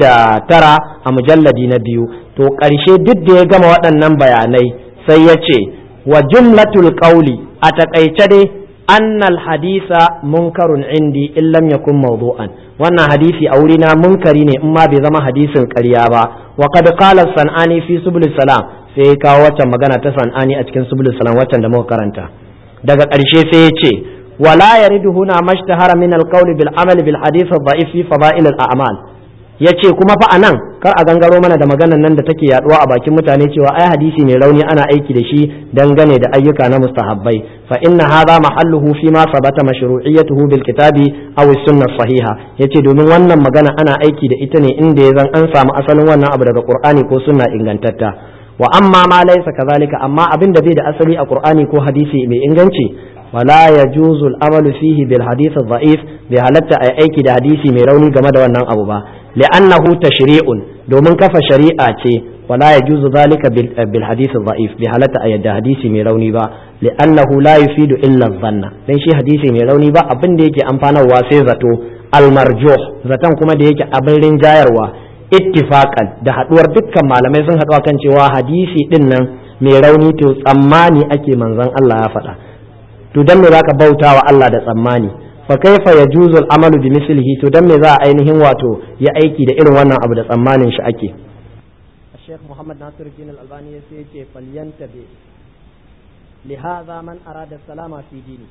a mujalladi na biyu to ƙarshe duk da ya gama waɗannan bayanai sai ya ce wa jumlatul qawli a taƙaice dai annal hadisa munkarun indi in lam yakun mawdu'an wannan hadisi a wurina munkari ne in ma bai zama hadisin ƙarya ba wa qad qala sanani fi subul salam sai kawo waccan magana ta sanani a cikin subul salam waccan da muka karanta daga ƙarshe sai ya ce ولا يرد هنا ما اشتهر من القول بالعمل بالحديث الضعيف في فضائل الأعمال yace kuma fa anan kar a gangaro mana da maganan nan da take yaduwa a bakin mutane cewa ai hadisi mai rauni ana aiki da shi dangane da ayyuka na mustahabbai fa inna hadha mahalluhu fi ma sabata mashru'iyyatuhu bil kitabi aw sunnah sahiha yace domin wannan magana ana aiki da ita ne inda ya zan an samu asalin wannan abu daga qur'ani ko sunna ingantatta wa amma ma laysa kazalika amma abin da bai da asali a qur'ani ko hadisi mai inganci ولا يجوز العمل فيه بالحديث الضعيف بهالتا أي أيكي ده حديثي ميروني كما ده ونن أبو با لأنه تشريع دومن كف شريعة ولا يجوز ذلك بالحديث الضعيف بهالتا أي ده حديثي ميروني با لأنه لا يفيد إلا الظن لأن شي حديثي ميروني با أبن ديكي أمفانا واسيزتو المرجوح زتان كما ديكي أبن رنجايروا ittifakan da haduwar dukkan malamai sun haɗu kan cewa hadisi din nan mai rauni to tsammani ake manzon Allah ya faɗa to dan me zaka bauta wa Allah da tsammani fa kaifa yajuzu al-amalu bi mislihi to dan me za a ainihin wato ya aiki da irin wannan abu da tsammanin shi ake Sheikh Muhammad Nasir Din Al-Albani ya ce falyantabi لهذا من أراد السلام في دينه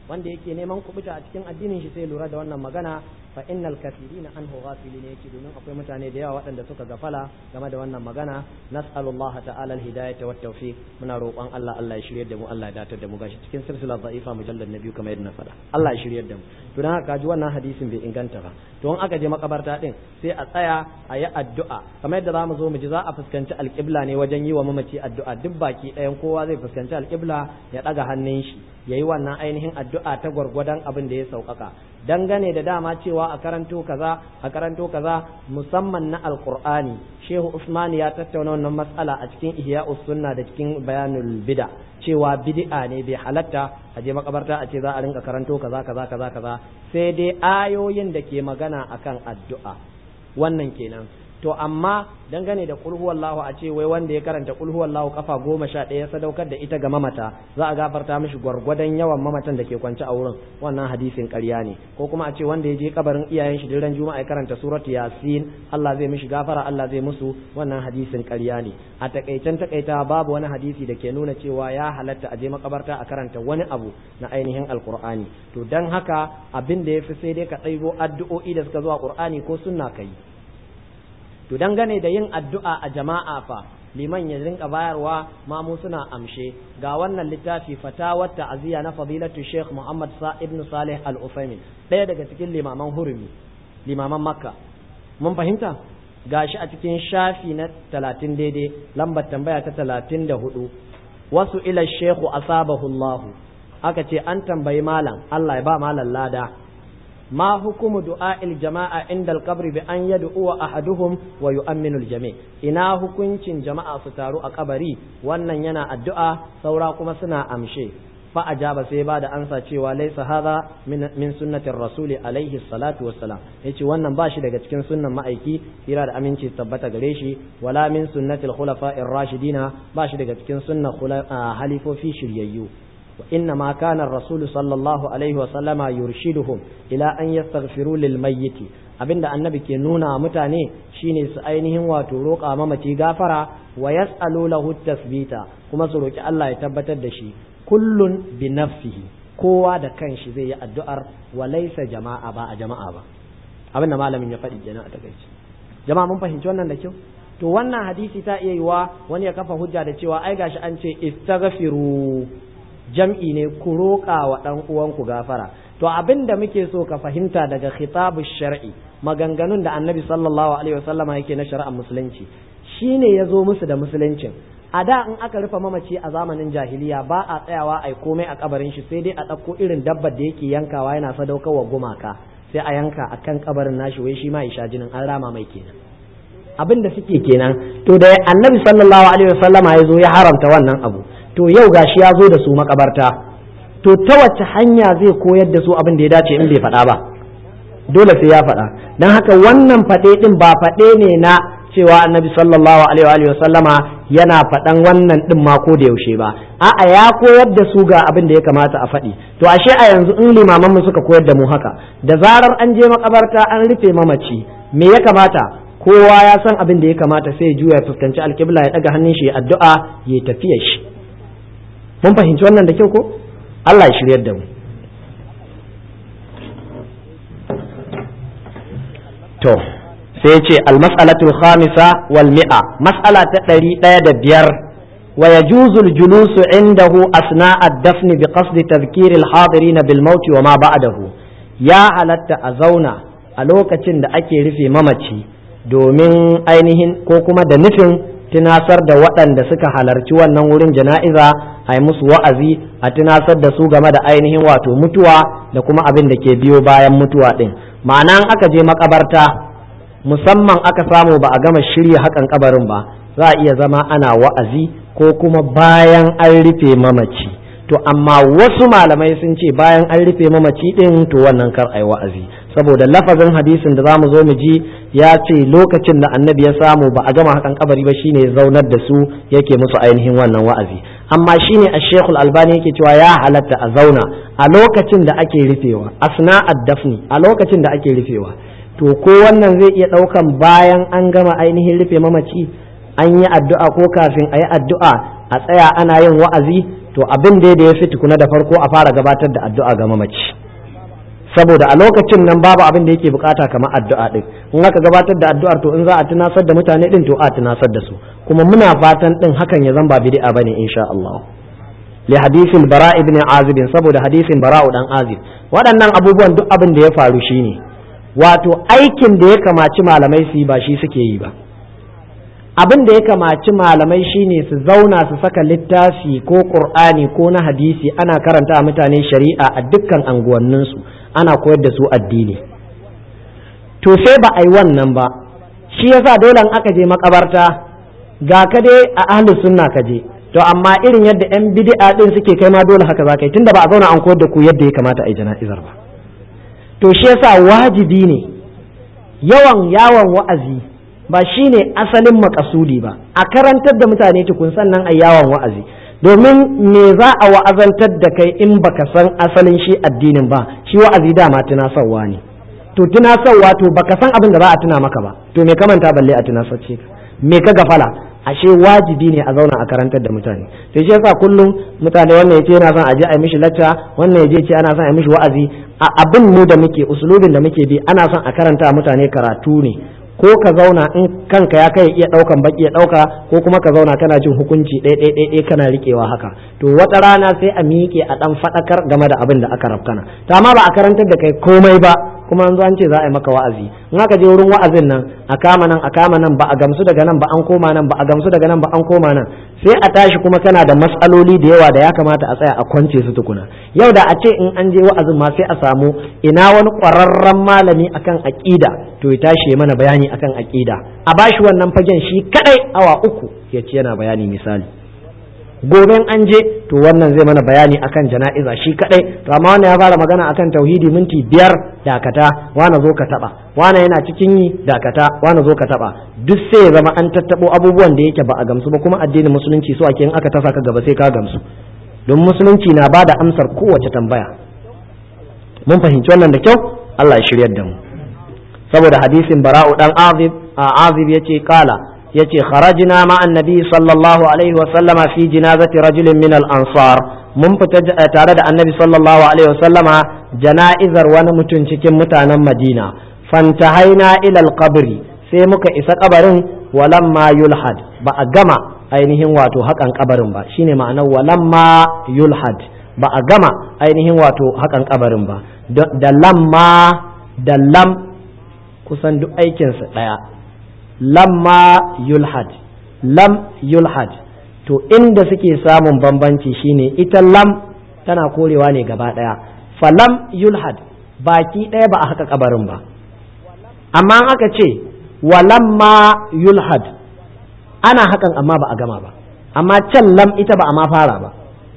wanda yake neman kubuta a cikin addinin shi sai lura da wannan magana fa innal kathirina anhu ghafilin yake domin akwai mutane da yawa waɗanda suka gafala game da wannan magana nas'alullah ta'ala al-hidayata wat tawfiq muna roƙon Allah Allah ya shiryar da mu Allah ya datar da mu gashi cikin silsilar da'ifa mujallad na biyu kamar yadda na faɗa Allah ya shiryar da mu to dan haka ji wannan hadisin bai inganta ba to in aka je makabarta din sai a tsaya a yi addu'a kamar yadda zamu zo mu ji za a fuskanci alƙibla ne wajen yi wa mamaci addu'a duk baki ɗayan kowa zai fuskanci alƙibla ya ɗaga hannun shi ya yi wannan ainihin addu'a ta gwargwadon abin da ya sauƙaƙa dangane da dama cewa a karanto kaza a karanto kaza musamman na alƙur'ani shehu usman ya tattauna wannan matsala a cikin ihya'us sunna da cikin bayanul bida cewa bid'a ne bai halatta a je makabarta a ce za a rinka karanto kaza kaza kaza kaza sai dai ayoyin da ke magana akan addu'a wannan kenan to amma dangane da kulhu wallahu a ce wai wanda ya karanta kulhu wallahu kafa goma sha ɗaya sadaukar da ita ga mamata za a gafarta mishi gwargwadon yawan mamatan da ke kwance a wurin wannan hadisin ƙarya ne ko kuma a ce wanda ya je kabarin iyayen shi ran juma'a ya karanta surat yasin Allah zai mishi gafara Allah zai musu wannan hadisin ƙarya ne a takaicen takaita babu wani hadisi da ke nuna cewa ya halatta a je makabarta a karanta wani abu na ainihin alqur'ani to dan haka abin da yafi sai dai ka ɗaibo addu'o'i da suka zo a qur'ani ko sunna kai to dangane da yin addu'a a jama'a fa liman ya rinka bayarwa mamu suna amshe ga wannan littafi fatawar ta'aziyya na fadilatu Sheikh Muhammad Sa ibn Salih Al-Utsaimin ɗaya daga cikin limaman hurumi limaman Makka mun fahimta gashi a cikin shafi na talatin daidai lambar tambaya ta talatin da hudu wasu ila shekhu asabahu Allah aka ce an tambayi malam Allah ya ba malam lada ما حكم دعاء الجماعة عند القبر بأن يدعو أحدهم ويؤمن الجميع إنا حكم جماعة ستارو أقبري وأن ينا الدعاء سوراكم سنا أمشي فأجاب سيبا da ansa cewa laisa hadha min min sunnatir rasuli alaihi salatu wassalam yace wannan bashi daga cikin sunnan ma'aiki kira da aminci tabbata gare shi wala min sunnatil khulafa'ir rashidina bashi daga cikin sunnan halifofi shiryayyu وإنما كان الرسول صلى الله عليه وسلم يرشدهم إلى أن يستغفروا للميت abinda annabi ke nuna mutane shine su ainihin wato roƙa mamaci gafara wa yas'alu lahu tasbita kuma su roki Allah ya tabbatar da shi kullun bi nafsihi kowa da kanshi zai yi addu'ar wa laysa jama'a ba a jama'a ba abinda malamin ya faɗi kenan a takaice jama'a mun fahimci wannan da kyau to wannan hadisi ta iya yiwa wani ya kafa hujja da cewa ai gashi an ce istaghfiru jam'i ne ku roƙa wa ɗan uwanku gafara to abin da muke so ka fahimta daga khitabu shar'i maganganun da annabi sallallahu alaihi wasallama yake na shari'ar musulunci shine ya zo musu da musuluncin a da in aka rufe mamaci a zamanin jahiliya ba a tsayawa a komai a kabarin shi sai dai a ɗauko irin dabbar da yake yankawa yana sadaukar wa gumaka sai a yanka a kan kabarin nashi wai shi ma ya sha jinin an rama mai kenan abin da suke kenan to da annabi sallallahu alaihi wasallama ya zo ya haramta wannan abu to yau gashi ya zo da su makabarta to ta wace hanya zai koyar da su abin da ya dace in bai faɗa ba dole sai ya faɗa don haka wannan faɗe ɗin ba faɗe ne na cewa annabi sallallahu alaihi wa sallama yana faɗan wannan ɗin ma ko da yaushe ba a'a ya koyar da su ga abin da ya kamata a faɗi to ashe a yanzu in limaman mu suka koyar da mu haka da zarar an je makabarta an rufe mamaci me ya kamata kowa ya san abin da ya kamata sai ya juya ya fuskanci alƙibla ya ɗaga hannun shi ya addu'a ya tafiya shi mun fahimci wannan da kyau ko Allah ya shiryar da mu to sai ce almas'alatul khamisa wal mi'a mas'ala ta ɗari ɗaya da biyar wa yajuzu al-julusu indahu asna ad-dafn bi qasd tadhkir al-hadirin bil maut wa ma ba'dahu ya halatta a zauna a lokacin da ake rufe mamaci domin ainihin ko kuma da nufin tunasar da waɗanda suka halarci wannan wurin jana'iza a yi musu wa'azi a tunasar da su game da ainihin wato mutuwa da kuma abin da ke biyo bayan mutuwa ɗin ma'ana aka je makabarta musamman aka samu ba a gama shirya hakan kabarin ba za a iya zama ana wa'azi ko kuma bayan an rufe mamaci to amma wasu malamai sun ce bayan an rufe mamaci ɗin to wannan kar a yi wa'azi saboda lafazin hadisin da zamu zo mu ji ya ce lokacin da annabi ya samu ba a gama hakan kabari ba shine zaunar da su yake musu ainihin wannan wa'azi amma shine ash-shaykhul albani yake cewa ya halatta a zauna a lokacin da ake rufewa asna ad-dafni a lokacin da ake rufewa to ko wannan zai iya daukan bayan an gama ainihin rufe mamaci an yi addu'a ko kafin a yi addu'a a tsaya ana yin wa'azi to abin da ya fi tukuna da farko a fara gabatar da addu'a ga mamaci saboda a lokacin nan babu abin da yake bukata kamar addu'a din in aka gabatar da addu'ar to in za a tunasar da mutane din to a tunasar da su kuma muna fatan din hakan ya zan ba bid'a bane insha Allah li hadisin bara ibn azib saboda hadisin bara dan azib waɗannan abubuwan duk abin da ya faru shine wato aikin da ya kamaci malamai su yi ba shi suke yi ba abin da ya kamaci malamai shine su zauna su saka littafi ko qur'ani ko na hadisi ana karanta a mutane shari'a a dukkan anguwanninsu ana koyar da su addini to sai ba a yi wannan ba shi yasa dole aka je makabarta ga ka dai a ahlus sunna ka je to amma irin yadda yan bid'a din suke kai ma dole haka za ka yi tunda ba a zauna an koyar da ku yadda ya kamata a yi jana'izar ba to shi yasa wajibi ne yawan yawon wa'azi ba shine asalin makasudi ba a karantar da mutane tukun sannan a yawon wa'azi domin me za a wa'azantar da kai in baka san asalin shi addinin ba shi wa'azi dama tunasarwa ne to tunasarwa to baka san abin da za a tuna maka ba to me kamanta balle a tunasarce ka me ka gafala ashe wajibi ne a zauna a karantar da mutane to shi yasa kullum mutane wannan yace yana son a je a yi mishi lacca wannan yaje ce ana son a yi mishi wa'azi a abin mu da muke usulubin da muke bi ana son a karanta mutane karatu ne ko ka zauna in kanka ya kai iya daukan baki ya dauka ko kuma ka zauna kana jin hukunci ɗaya ɗaya ɗaya kana riƙewa haka to wata rana sai a miƙe a ɗan faɗakar game da abin da aka rafkana to amma ba a karantar da kai komai ba kuma an zo an ce za a yi maka wa'azi in aka je wurin wa'azin nan a kama nan a kama nan ba a gamsu daga nan ba an koma nan ba a gamsu daga nan ba an koma nan sai a tashi kuma kana da matsaloli da yawa da ya kamata a tsaya a kwance su tukuna yau da a ce in an je wa'azin ma sai a samu ina wani ƙwararren malami akan aƙida to ya tashi mana bayani akan aƙida a bashi wannan fagen shi kadai awa uku ya ce yana bayani misali goben an je to wannan zai mana bayani akan jana'iza shi kadai to amma wannan ya fara magana akan tauhidi minti biyar dakata wana zo ka taba wana yana cikin yi dakata wana zo ka taba duk sai ya zama an tattabo abubuwan da yake ba a gamsu ba kuma addinin musulunci so ake in aka tasa ka gaba sai ka gamsu don musulunci na bada amsar kowace tambaya mun fahimci wannan da kyau Allah ya shiryar da mu saboda hadisin bara'u dan azib a azib yace kala yace kharajna ma annabi sallallahu alaihi wa sallama fi jinazati rajulin min al ansar mun fita tare da annabi sallallahu alaihi wa sallama jana'izar wani mutum cikin mutanen madina fantahaina ila al qabri sai muka isa kabarin walamma yulhad ba a gama ainihin wato hakan kabarin ba shine ma'anar walamma yulhad ba a gama ainihin wato hakan kabarin ba da lamma da lam kusan duk aikinsa ɗaya lamma yulhad lam yulhad to inda suke samun bambanci shine ita lam tana korewa ne gaba ɗaya falam yulhad baki ɗaya ba a haka kabarin ba amma aka ce walamma yulhad ana hakan amma ba a gama ba amma can lam ita ba a ma fara ba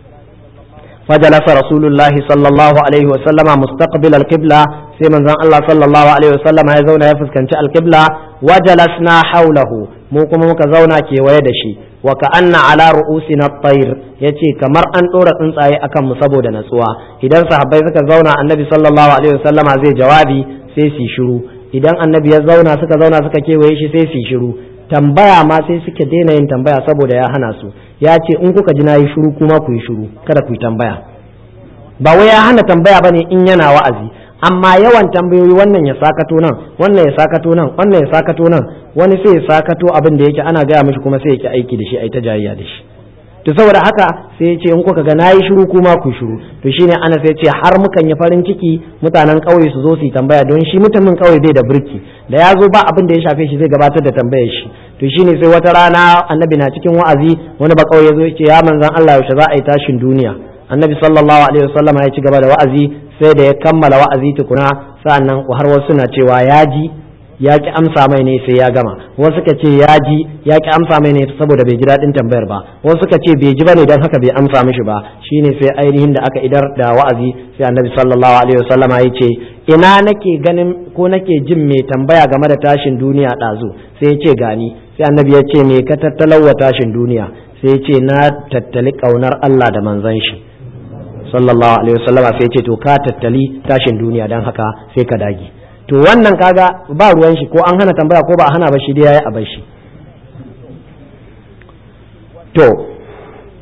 فجلس رسول الله صلى الله عليه وسلم مستقبل القبلة sai manzon Allah sallallahu alaihi wasallam ya zauna ya fuskanci alqibla wa jalasna haulahu mu kuma muka zauna kewaye da shi wa ka'anna ala ru'usina at-tayr yace kamar an dora tsuntsaye akan mu saboda natsuwa idan sahabbai suka zauna annabi sallallahu alaihi wasallama zai jawabi sai su shiru idan annabi ya zauna suka zauna suka kewaye shi sai su shiru tambaya ma sai suke daina yin tambaya saboda ya hana su ya ce in kuka ji na yi shiru kuma ku yi shiru kada ku yi tambaya ba wai ya hana tambaya bane in yana wa'azi amma yawan tambayoyi wannan ya sakato nan wannan ya sakato nan wannan ya sakato nan wani sai ya sakato abin da yake ana gaya mishi kuma sai yake aiki da shi ai ta jayayya da shi to saboda haka sai ya ce in kuka ga nayi shiru kuma ku shiru to shine ana sai ce har mukan yi farin ciki mutanen ƙauye su zo su yi tambaya don shi mutumin ƙauye bai da birki da ya zo ba abin da ya shafe shi zai gabatar da tambayar shi to shine sai wata rana annabi na cikin wa'azi wani ba ƙauye zo ya ce ya manzon Allah yaushe za a yi tashin duniya annabi sallallahu alaihi wasallam ya ci gaba da wa'azi sai da ya kammala wa'azi tukuna sa'annan har wasu na cewa ya ji ya ki amsa mai ne sai ya gama wasu suka ce ya ji ya ki amsa mai ne saboda bai ji daɗin tambayar ba wasu suka ce bai ji bane don haka bai amsa mishi ba shine sai ainihin da aka idar da wa'azi sai annabi sallallahu alaihi wasallam ya ce ina nake ganin ko nake jin mai tambaya game da tashin duniya ɗazu sai ya ce gani sai annabi ya ce me ka tattalawa tashin duniya sai ya ce na tattali ƙaunar Allah da manzon shi sallallahu alaihi wasallama sai ce to ka tattali tashin duniya dan haka sai ka dage to wannan kaga ba ruwan shi ko an hana tambaya ko ba a hana ba shi dai yayi a bar shi to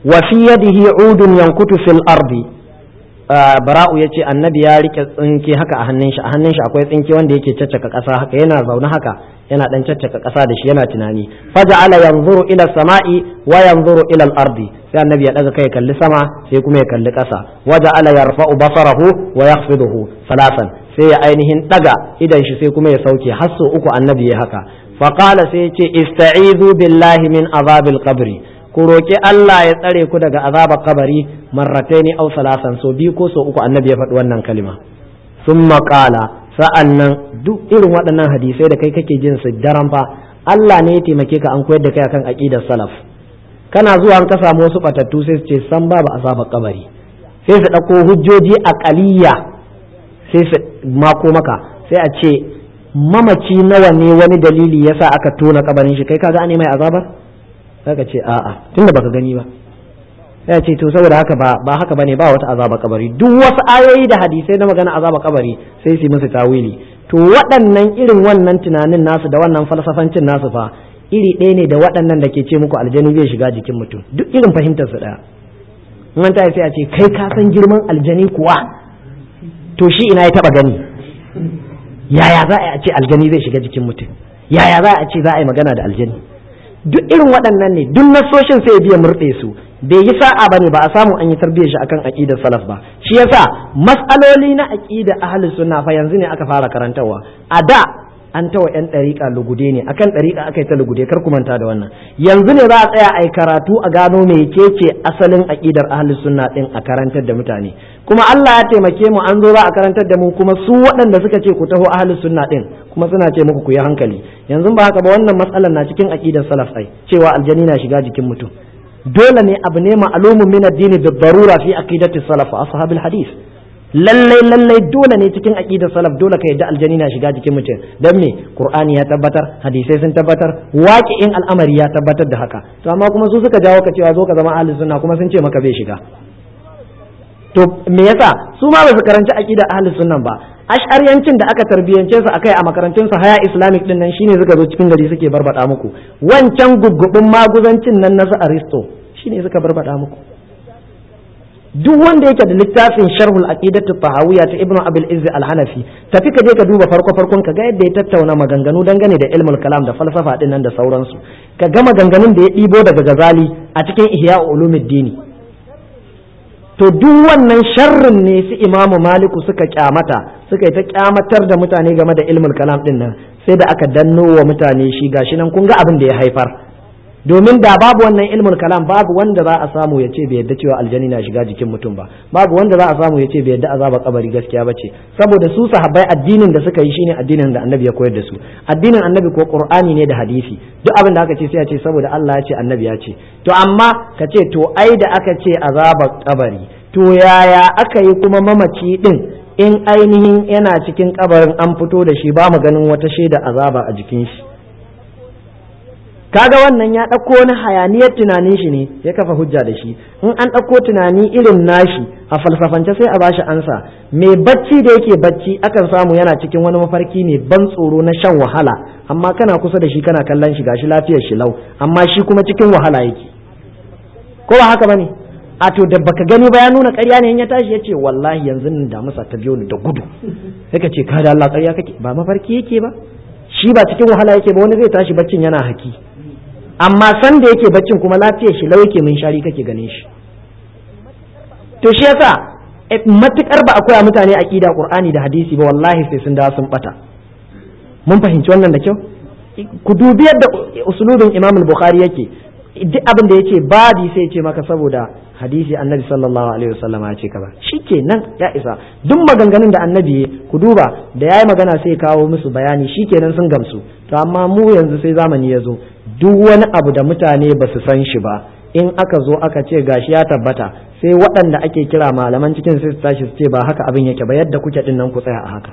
wa fi yadihi udun yankutu fil ardi bara'u yace annabi ya rike tsinke haka a hannun shi a hannun shi akwai tsinke wanda yake caccaka ƙasa haka yana zaune haka yana dan caccaka ƙasa da shi yana tunani faja'ala yanzuru ila sama'i wa yanzuru ila al-ardi sai annabi ya daga kai kalli sama sai kuma ya kalli ƙasa waja'ala yarfa'u basarahu wa yakhfiduhu salasan sai ya ainihin daga idan shi sai kuma ya sauke har sau uku annabi ya haka faqala sai ya ce ista'izu billahi min azabil qabri ku roki Allah ya tsare ku daga azabar kabari marrataini aw salasan so biyu ko so uku annabi ya faɗi wannan kalima summa qala sa'annan duk irin waɗannan hadisai da kai kake jin su daren fa Allah ne ya taimake ka an koyar da kai akan aqidar salaf kana zuwa an ka samu wasu batattu sai su ce san babu azabar kabari sai su ɗauko hujjoji aqaliyya sai su mako maka sai a ce mamaci nawa ne wani dalili yasa aka tona kabarin shi kai kaga an mai azabar ka ce a'a tunda baka gani ba ya ce to saboda haka ba ba haka bane ba wata azaba kabari duk wasu ayoyi da hadisai na magana azaba kabari sai su musu tawili to waɗannan irin wannan tunanin nasu da wannan falsafancin nasu fa iri ɗaya ne da waɗannan da ke ce muku aljani zai shiga jikin mutum duk irin fahimtar su ɗaya in ta sai a ce kai ka san girman aljani kuwa to shi ina ya taba gani yaya za a ce aljani zai shiga jikin mutum yaya za a ce za a yi magana da aljani duk irin waɗannan ne duk nasoshin sai biya murɗe su bai yi sa'a bane ba a samu an yi tarbiyyar shi akan aqidar salaf ba shi yasa mas'aloli na aqida ahlus sunna fa yanzu ne aka fara karantarwa a da an tawa yan ɗariƙa lugude ne akan ɗariƙa aka yi ta lugude kar ku manta da wannan yanzu ne za a tsaya a yi karatu a gano me ce asalin aqidar ahlus sunna din a karantar da mutane kuma Allah ya taimake mu an zo za a karantar da mu kuma su waɗanda suka ce ku taho ahlus sunna din kuma suna ce muku ku yi hankali yanzu ba haka ba wannan matsalar na cikin aqidar salaf ai cewa aljani na shiga jikin mutum dole ne abu ne ma'lumun min addini da darura fi aqidati salaf wa ashabil hadith lallai lallai dole ne cikin aqidar salaf dole ka yadda aljani na shiga jikin mutum dan me qur'ani ya tabbatar hadisai sun tabbatar waqi'in al'amari ya tabbatar da haka to amma kuma su suka jawo ka cewa zo ka zama ahlus sunna kuma sun ce maka bai shiga to me yasa su ma ba su karanci aqidar ahlus sunna ba ash'ariyancin da aka tarbiyance su akai a makarantun su haya islamic din nan shine suka zo cikin gari suke barbada muku wancan guggubin maguzancin nan na su aristo shine suka barbada muku duk wanda yake da littafin sharhul aqidatu tahawiyya ta ibnu abil izzi al-hanafi tafi ka je ka duba farko farkon ka ga yadda ya tattauna maganganu dangane da ilmul kalam da falsafa din nan da sauransu ka ga maganganun da ya ɗibo daga gazali a cikin ihya ulumuddini to duk wannan sharrin ne su imamu maliku suka kyamata suka yi ta kyamatar da mutane game da ilmul kalam din nan sai da aka danno wa mutane shi gashi nan kun ga abin da ya haifar domin da babu wannan ilmul kalam babu wanda za a samu ya ce bai yadda cewa aljani na shiga jikin mutum ba babu wanda za a samu ya ce bai yadda azaba kabari gaskiya ba ce saboda su sahabbai addinin da suka yi shine addinin da annabi ya koyar da su addinin annabi ko qur'ani ne da hadisi duk abin da aka ce sai a ce saboda Allah ya ce annabi ya ce to amma ka ce to ai da aka ce azaba kabari to yaya aka yi kuma mamaci din in ainihin yana cikin kabarin an fito da shi ba mu ganin wata shaida azaba a jikin shi kaga wannan ya ɗauko wani hayaniyar tunanin shi ne ya kafa hujja da shi in an ɗauko tunani irin nashi a falsafance sai a bashi ansa mai bacci da yake bacci akan samu yana cikin wani mafarki ne ban tsoro na shan wahala amma kana kusa da shi kana kallon shi gashi lafiyar shi lau amma shi kuma cikin wahala yake ko ba haka bane a to da baka gani ba ya nuna ƙarya ne in ya tashi ya ce wallahi yanzu nan da musa ta biyo ni da gudu sai ka ce ka da Allah ƙarya kake ba mafarki yake ba shi ba cikin wahala yake ba wani zai tashi baccin yana haki amma san da yake baccin kuma lafiyar shi lau yake min shari kake ganin shi to shi yasa matukar ba akwai mutane aqida qur'ani da hadisi ba wallahi sai sun dawo sun bata mun fahimci wannan da kyau ku dubi yadda usulubin imam al-bukhari yake duk abin da yace babi sai ce maka saboda hadisi annabi sallallahu alaihi wasallam ya ce kaza shikenan ya isa duk maganganun da annabi ku duba da yayi magana sai kawo musu bayani shikenan sun gamsu to amma mu yanzu sai zamani ya zo duk wani abu da mutane ba su san shi ba in aka zo aka ce gashi ya tabbata sai waɗanda ake kira malaman cikin sai su tashi su ce ba haka abin yake ba yadda kuke din nan ku tsaya a haka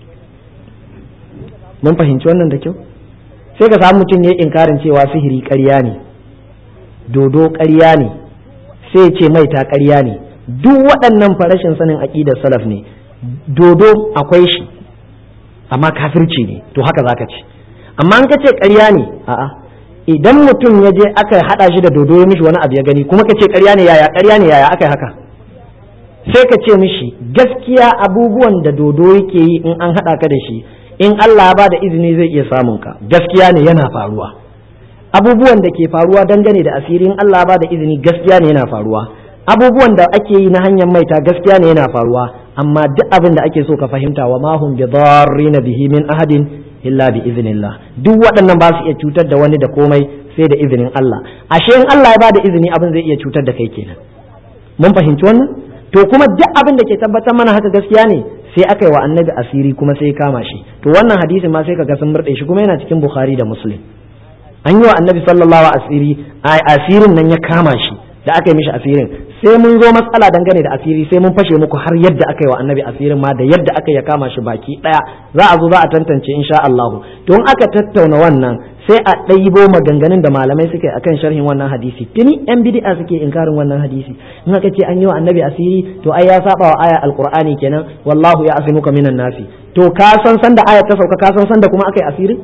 mun fahimci wannan da kyau sai ka samu mutum ya inkarin cewa sihiri ƙarya ne dodo ƙarya ne sai ce maita ƙarya ne duk waɗannan farashin sanin aƙidar salaf ne dodo akwai shi amma kafirci ne to haka zaka ce amma an ka ce ƙarya ne a'a idan mutum ya je aka haɗa shi da dodo ya mishi wani abu ya gani kuma ka ce ƙarya ne yaya ƙarya ne yaya aka yi haka sai ka ce mishi gaskiya abubuwan da dodo yake yi in an haɗa ka da shi in Allah ba da izini zai iya samun ka gaskiya ne yana faruwa abubuwan da ke faruwa dangane da asirin Allah ba da izini gaskiya ne yana faruwa abubuwan da ake yi na hanyar maita gaskiya ne yana faruwa amma duk abin da ake so ka fahimta wa ma hum bidarrina bihi min ahadin illa bi iznillah duk waɗannan ba su iya cutar da wani da komai sai da izinin Allah ashe in Allah ya ba da izini abin zai iya cutar da kai kenan mun fahimci wannan to kuma duk abin da ke tabbatar mana haka gaskiya ne sai aka yi wa annabi asiri kuma sai kama shi to wannan hadisin ma sai kaga sun murɗe shi kuma yana cikin bukhari da muslim an yi wa annabi sallallahu asiri asirin nan ya kama shi da aka yi mishi asirin sai mun zo matsala dangane da asiri sai mun fashe muku har yadda aka yi wa annabi asirin ma da yadda aka ya kama shi baki daya za a zo za a tantance insha Allah to in aka tattauna wannan sai a ɗaibo maganganun da malamai suke akan sharhin wannan hadisi tuni yan bid'a suke inkarin wannan hadisi in aka ce an yi wa annabi asiri to ai ya saba wa aya alqur'ani kenan wallahu ya asimuka minan nasi to ka san san da aya ta sauka ka san san da kuma aka yi asirin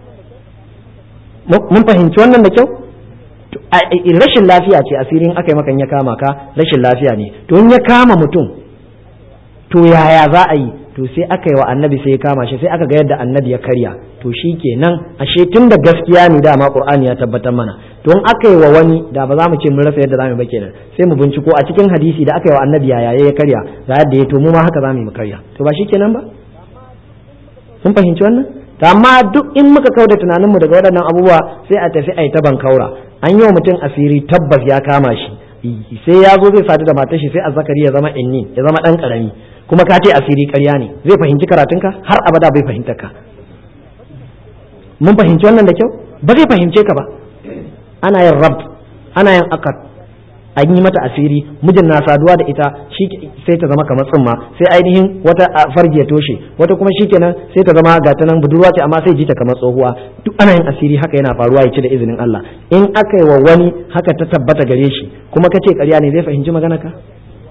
mun fahimci wannan da kyau rashin lafiya ce asirin aka yi makan ya kama ka rashin lafiya ne to in ya kama mutum to yaya za a yi to sai aka yi wa annabi sai ya kama shi sai aka ga yadda annabi ya karya to shi kenan ashe tun da gaskiya ne dama qur'ani ya tabbatar mana to in aka yi wa wani da ba za mu ce mun rasa yadda za mu ba kenan sai mu binciko a cikin hadisi da aka yi wa annabi yaya ya karya ga yadda ya to mu ma haka za mu yi mu karya to ba shi kenan ba sun fahimci wannan to amma duk in muka kauda tunaninmu daga waɗannan abubuwa sai a tafi a yi ta bankaura an yi wa mutum asiri tabbas ya kama shi sai ya zo zai sadu da matar shi sai azzakari ya zama inni ya zama dan karami kuma ka ce asiri ƙarya ne zai fahimci karatunka har abada bai fahimta ka mun fahimci wannan da kyau ba zai fahimce ka ba ana yin rab ana yin akad an yi mata asiri mijin na saduwa da ita shi sai ta zama kamar tsumma sai ainihin wata farji ya toshe wata kuma shikenan sai ta zama ga nan budurwa ce amma sai ji ta kamar tsohuwa duk ana yin asiri haka yana faruwa ya ci da izinin Allah in aka yi wa wani haka ta tabbata gare shi kuma ka ce ƙarya ne zai fahimci magana ka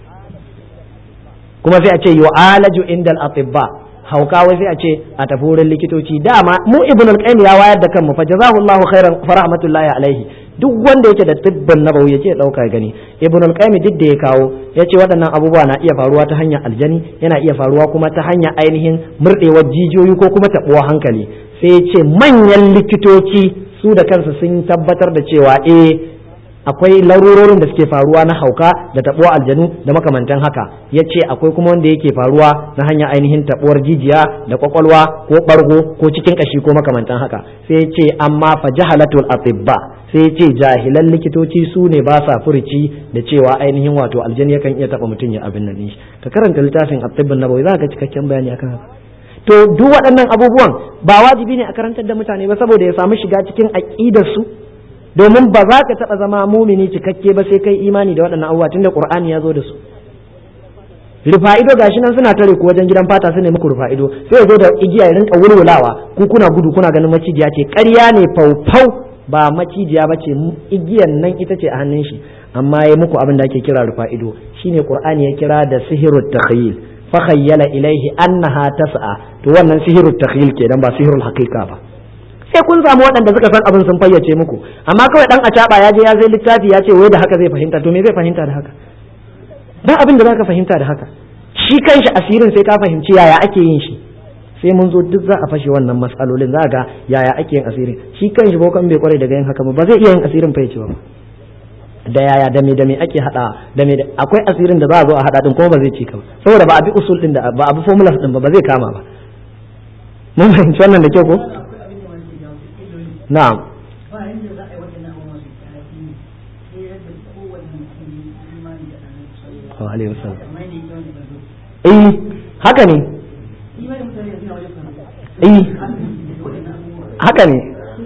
kuma sai a ce yu'alaju indal atibba hauka wai sai a ce a tafi wurin likitoci dama mu ibn al-qayyim ya wayar da kanmu fa jazahullahu khairan fa rahmatullahi alaihi duk wanda yake da tibbin nabawi yace dauka gani ibn al-qayyim duk da ya kawo yace waɗannan abubuwa na iya faruwa ta hanyar aljani yana iya faruwa kuma ta hanyar ainihin murdewar jijiyoyi ko kuma tabuwa hankali sai ya ce manyan likitoci su da kansu sun tabbatar da cewa eh akwai larurorin da suke faruwa na hauka da tabuwar aljanu da makamantan haka ya ce akwai kuma wanda yake faruwa na hanyar ainihin tabuwar jijiya da kwakwalwa ko bargo ko cikin kashi ko makamantan haka sai ya ce amma fa jahalatul atibba sai ya ce jahilan likitoci su ne ba sa furici da cewa ainihin wato aljani yakan iya taba mutum ya abin nan shi ka karanta littafin atibbin nabawi za ka cikakken bayani akan haka to duk waɗannan abubuwan ba wajibi ne a karantar da mutane ba saboda ya samu shiga cikin aƙidar su domin ba za ka taɓa zama mumini cikakke ba sai kai imani da waɗannan abubuwa tunda qur'ani ya zo da su rufa'ido gashi nan suna tare ku wajen gidan fata su ne muku rufa'ido sai ya zo da igiya ya rinka wulwulawa ku kuna gudu kuna ganin macijiya ce ƙarya ne faufau ba macijiya ba ce igiyan nan ita ce a hannun shi amma ya muku abin da ake kira rufa'ido shine qur'ani ya kira da sihirut takhyil fa khayyala ilaihi annaha tas'a to wannan sihirut takhyil kenan ba sihirul haqiqa ba sai kun samu waɗanda suka san abin sun fayyace muku amma kawai dan acaba ya je ya zai littafi ya ce wai da haka zai fahimta to me zai fahimta da haka ba abin da zaka fahimta da haka shi kanshi asirin sai ka fahimci yaya ake yin shi sai mun zo duk za a fashe wannan matsalolin za ga yaya ake yin asirin shi kanshi bokan bai kware daga yin haka ba ba zai iya yin asirin fahimci ba da yaya da me da me ake hada da me akwai asirin da za a zo a hada din kuma ba zai ci ka ba saboda ba a bi usul din da ba a bi formulas din ba ba zai kama ba mun fahimci wannan da kyau ko na'am alaihi wasallam eh haka ne eh haka ne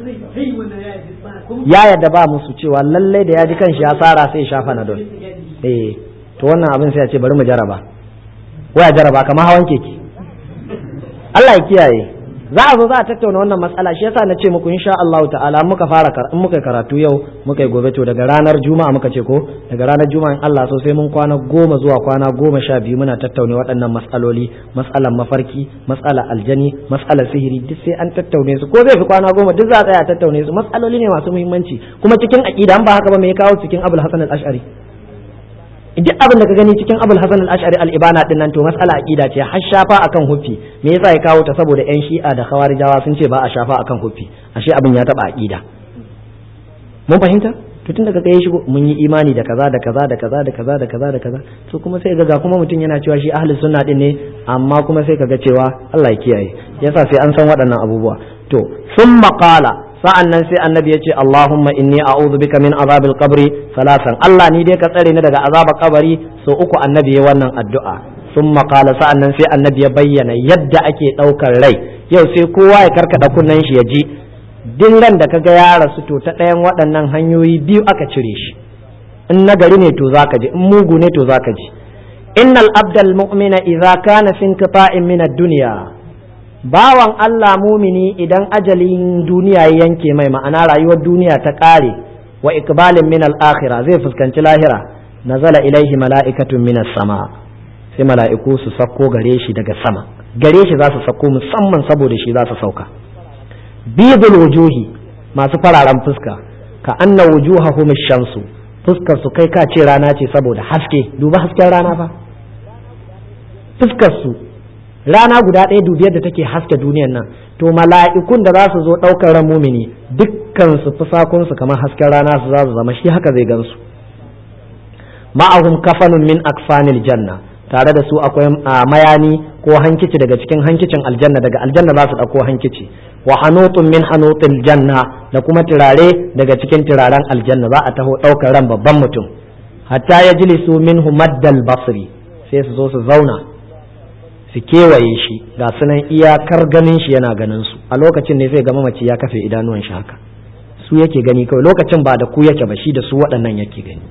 ya yadda ba musu cewa lallai da ya ji kanshi ya tsara sai shafa na don eh to wannan abin sai ya ce bari mu jaraba waya jaraba kamar hawan keke Allah ya kiyaye za a zo za a tattauna wannan matsala shi yasa na ce muku insha Allah ta'ala muka fara in muka karatu yau muka yi gobe to daga ranar juma'a muka ce ko daga ranar juma'a in Allah so sai mun kwana goma zuwa kwana goma sha biyu muna tattauna waɗannan matsaloli matsalan mafarki matsalar aljani matsalar sihiri duk sai an tattaune su ko zai fi kwana goma duk za a tsaya a tattaune su matsaloli ne masu muhimmanci kuma cikin aqida an ba haka ba me ya kawo cikin Abul Hasan al-Ash'ari duk abin da ka gani cikin abul hasan al-ash'ari al-ibana din nan to mas'ala aqida ce har shafa akan huffi me yasa ya kawo ta saboda yan shi'a da khawarijawa sun ce ba a shafa akan huffi ashe abin ya taba aqida mun fahimta to tun daga kai shigo mun yi imani da kaza da kaza da kaza da kaza da kaza da kaza to kuma sai ga kuma mutum yana cewa shi ahli sunna din ne amma kuma sai kaga cewa Allah ya kiyaye yasa sai an san waɗannan abubuwa to summa qala sa'an nan sai annabi ya ce Allahumma inni a'udhu bika min azabil qabri salasan Allah ni dai ka tsare ni daga azabar kabari so uku annabi ya wannan addu'a sun makala sa'an nan sai annabi ya bayyana yadda ake ɗaukar rai yau sai kowa ya karkada kunnen shi ya ji din ran da kaga ya rasu to ta ɗayan waɗannan hanyoyi biyu aka cire shi in nagari ne to zaka ji in mugu ne to zaka ji innal abdal mu'mina idza kana fi inqita'in min ad-dunya bawan Allah mumini idan ajalin duniya ya yanke mai ma'ana rayuwar duniya ta ƙare wa ikbalin min al-akhirah zai fuskanci lahira nazala ilaihi mala'ikatun min sama sai mala'iku su sako gare shi daga sama gare shi za su sako musamman saboda shi za su sauka bidul wujuhi masu fararen fuska ka anna wujuhahum shamsu fuskar su kai ka ce rana ce saboda haske duba hasken rana fa fuskar su rana guda ɗaya dubi yadda take haske duniyan nan to mala'ikun da za su zo ɗaukar ran mumini dukkan su fusakun su kamar hasken rana su za su zama shi haka zai gansu ma'ahum kafanun min akfanil janna tare da su akwai mayani ko hankici daga cikin hankicin aljanna daga aljanna za su ɗauko hankici wa hanutun min hanutil janna da kuma turare daga cikin turaren aljanna za a taho ɗaukar ran babban mutum hatta ya jilisu minhu maddal basri sai su zo su zauna su kewaye shi ga sunan iyakar ganin shi yana ganin su a lokacin ne zai ga mamaci ya kafe idanuwan shi haka su yake gani kawai lokacin ba da ku yake ba shi da su waɗannan yake gani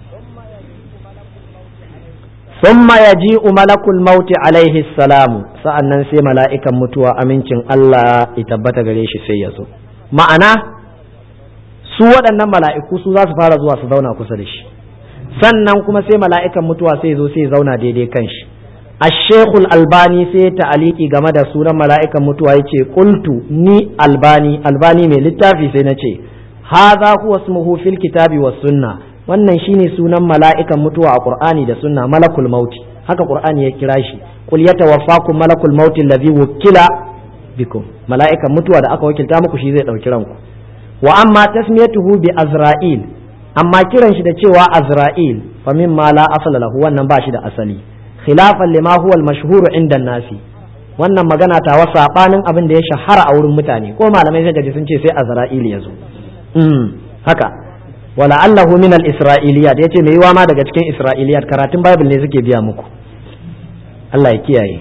thumma yaji'u malakul mauti alaihi salamu sa'annan sai mala'ikan mutuwa amincin Allah ya tabbata gare shi sai ya zo ma'ana su waɗannan mala'iku su za su fara zuwa su zauna kusa da shi sannan kuma sai mala'ikan mutuwa sai zo sai zauna daidai kan shi الشيخ الألباني سي تعليقي game da sunan mala'ikan mutuwa yace qultu ni albani albani mai littafi sai nace hadha huwa ismuhu fil kitabi was sunna wannan shine sunan mala'ikan mutuwa a qur'ani da sunna malakul mauti haka qur'ani ya kira shi qul yatawaffakum malakul mauti allazi wukila bikum mala'ikan mutuwa da aka wakilta muku shi zai dauki ranku wa amma tasmiyatuhu bi azra'il amma kiran shi da cewa azra'il fa mimma la asala lahu wannan ba shi da asali khilafan lima huwa al-mashhur inda nasi wannan magana ta wa sabanin abin da ya shahara a wurin mutane ko malamai sai gaji sun ce sai azra'il yazo mm haka wala allahu min al-isra'iliyat yace mai yiwa ma daga cikin isra'iliyat karatun bible ne suke biya muku Allah ya kiyaye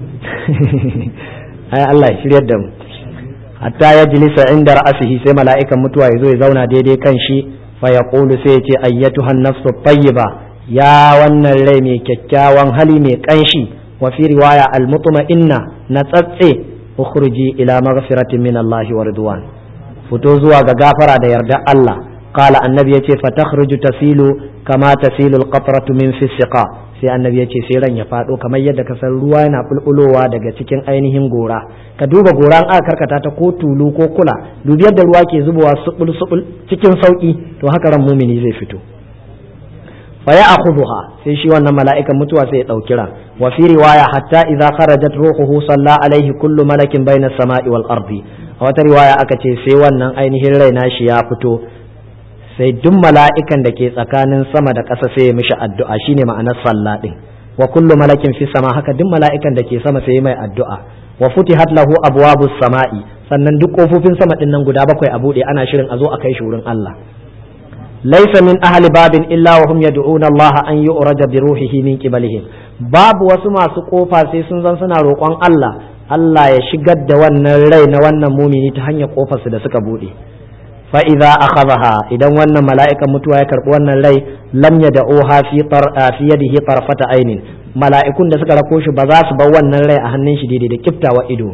ai Allah ya shiryar da mu hatta ya jilisa inda ra'asihi sai mala'ikan mutuwa ya zo ya zauna daidai kan shi fa yaqulu sai ya ce ayyatuhan nafsu tayyiba ya wannan rai mai kyakkyawan hali mai kanshi wa fi riwaya almutma'inna na tsatse ukhruji ila maghfiratin min Allah wa ridwan fito zuwa ga gafara da yarda Allah qala annabi yace fa takhruju tasilu kama tasilu alqatratu min fi siqa sai annabi yace sai ran ya fado kamar yadda ka san ruwa yana bulbulowa daga cikin ainihin gora ka duba gora an aka karkata ta ko tulu ko kula dubi yadda ruwa ke zubowa subul subul cikin sauki to haka ran mumini zai fito fa ya akhudha sai shi wannan mala'ikan mutuwa sai ya dauki ran wa fi riwaya hatta idza kharajat ruhuhu salla alaihi kullu malakin baina samai wal ardi a wata riwaya aka ce sai wannan ainihin rai nashi ya fito sai duk mala'ikan da ke tsakanin sama da ƙasa sai ya mishi addu'a shine ma'anar sallah din wa kullu malakin fi sama haka duk mala'ikan da ke sama sai mai addu'a wa futihat lahu abwabus sama'i sannan duk kofofin sama din nan guda bakwai a bude ana shirin a zo a kai shi wurin Allah laisa min ahli babin illa wa hum yad'una Allah an yu'raja bi ruhihi min qibalihim babu wasu masu kofa sai sun zan suna roƙon Allah Allah ya shigar da wannan rai na wannan mumini ta hanyar kofarsu da suka bude fa idza akhadha idan wannan mala'ikan mutuwa ya karbi wannan rai lam yad'uha fi tar fi yadihi tarfata ainin mala'ikun da suka rako shi ba za su bar wannan rai a hannun shi daidai da kiftawa ido ba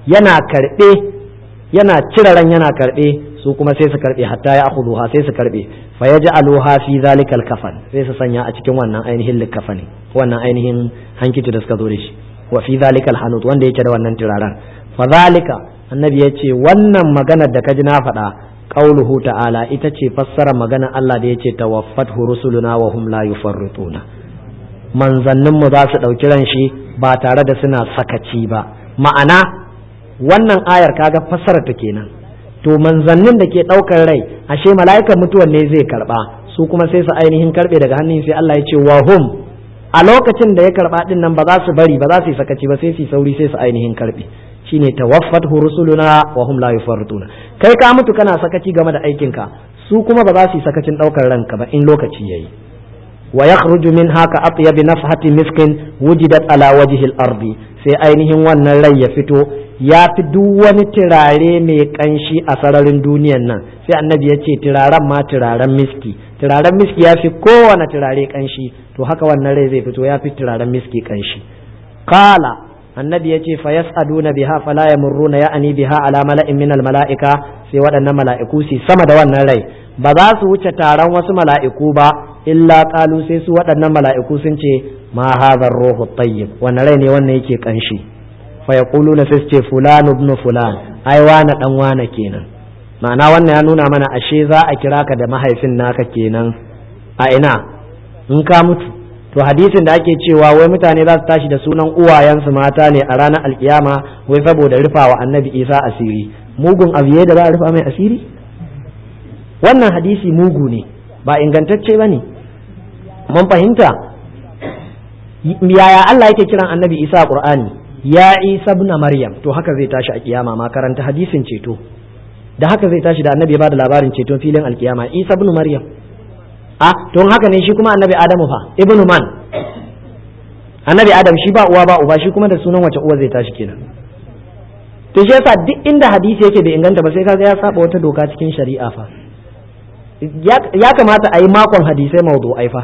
yana karbe yana cire ran yana karbe su kuma sai su karbe hatta ya akhuduha sai su karbe fa yaj'aluha fi zalikal kafan sai su sanya a cikin wannan ainihin likafani wannan ainihin hankici da suka zo da shi wa fi zalikal hanut wanda yake da wannan turaren fa zalika annabi ya ce wannan maganar da ka ji na faɗa qauluhu ta'ala ita ce fassara magana Allah da yace tawaffat rusuluna wa hum la yufarrituna manzannin mu za su ɗauki ran shi ba tare da suna sakaci ba ma'ana wannan ayar kaga fassara ta kenan to manzannin da ke ɗaukar rai ashe mala'ikan mutuwan ne zai karba su kuma sai su ainihin karbe daga hannun sai Allah ya ce wa hum a lokacin da ya karba din nan ba za su bari ba za su yi sakaci ba sai su sauri sai su ainihin karbe shine tawaffat rusuluna wa hum la yufarrituna kai ka mutu kana sakaci game da aikinka su kuma ba za su yi sakacin daukar ranka ba in lokaci yayi wa yakhruju min haka atyab nafhati miskin wujidat ala wajhi al-ardi sai ainihin wannan rai ya fito ya fi duk wani turare mai kanshi a sararin duniyan nan sai annabi ya ce turaren ma turaren miski turaren miski ya fi kowane turare kanshi to haka wannan rai zai fito ya fi turaren miski kanshi kala annabi ya ce fayas'aduna biha fala yamurruna ya'ani biha ala mala'in min mala'ika sai waɗannan mala'iku su sama da wannan rai ba za su wuce taron wasu mala'iku ba illa qalu sai su waɗannan mala'iku sun ce ma hadha ruhu tayyib wannan rai ne wannan yake kanshi fa yaquluna sai su ce fulan ibn fulan ai wana dan wana kenan ma'ana wannan ya nuna mana ashe za a kira ka da mahaifin naka kenan a ina in ka mutu to hadisin da ake cewa wai mutane za su tashi da sunan uwayensu mata ne a ranar alkiyama wai saboda rufa wa annabi isa asiri mugun abiye da za a rufa mai asiri wannan hadisi mugu ne ba ingantacce ba ne mun fahimta yaya Allah yake kiran annabi isa a qur'ani ya isa ibn maryam to haka zai tashi a kiyama ma karanta hadisin ceto da haka zai tashi da annabi ya bada labarin ceton filin alkiyama isa ibn maryam a don haka ne shi kuma annabi adamu fa ibnu man annabi adam shi ba uwa ba uba shi kuma da sunan wace uwa zai tashi kenan to shi yasa duk inda hadisi yake bai inganta ba sai kaga ya saba wata doka cikin shari'a fa ya kamata a yi makon hadisai mawdu'ai fa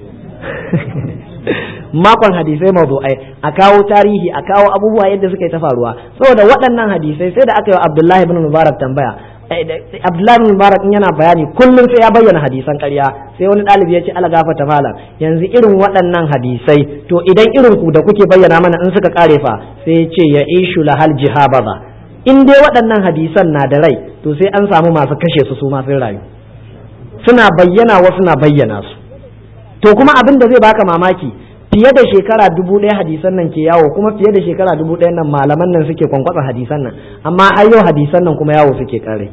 makon hadisai mawdu'ai a kawo tarihi a kawo abubuwa yadda suka yi ta faruwa saboda waɗannan hadisai sai da aka yi wa Abdullahi ibn Mubarak tambaya Abdullahi ibn Mubarak in yana bayani kullum sai ya bayyana hadisan ƙarya sai wani ɗalibi ya ce ala gafata malam yanzu irin waɗannan hadisai to idan irin ku da kuke bayyana mana in suka kare fa sai ya ce ya ishu lahal jihabaza in dai waɗannan hadisan na da rai to sai an samu masu kashe su su ma sun rayu suna bayyana wasu na bayyana su to kuma abin da zai baka mamaki fiye da shekara dubu ɗaya hadisan nan ke yawo kuma fiye da shekara dubu ɗaya nan malaman nan suke kwankwasa hadisan nan amma har yau hadisan nan kuma yawo suke kare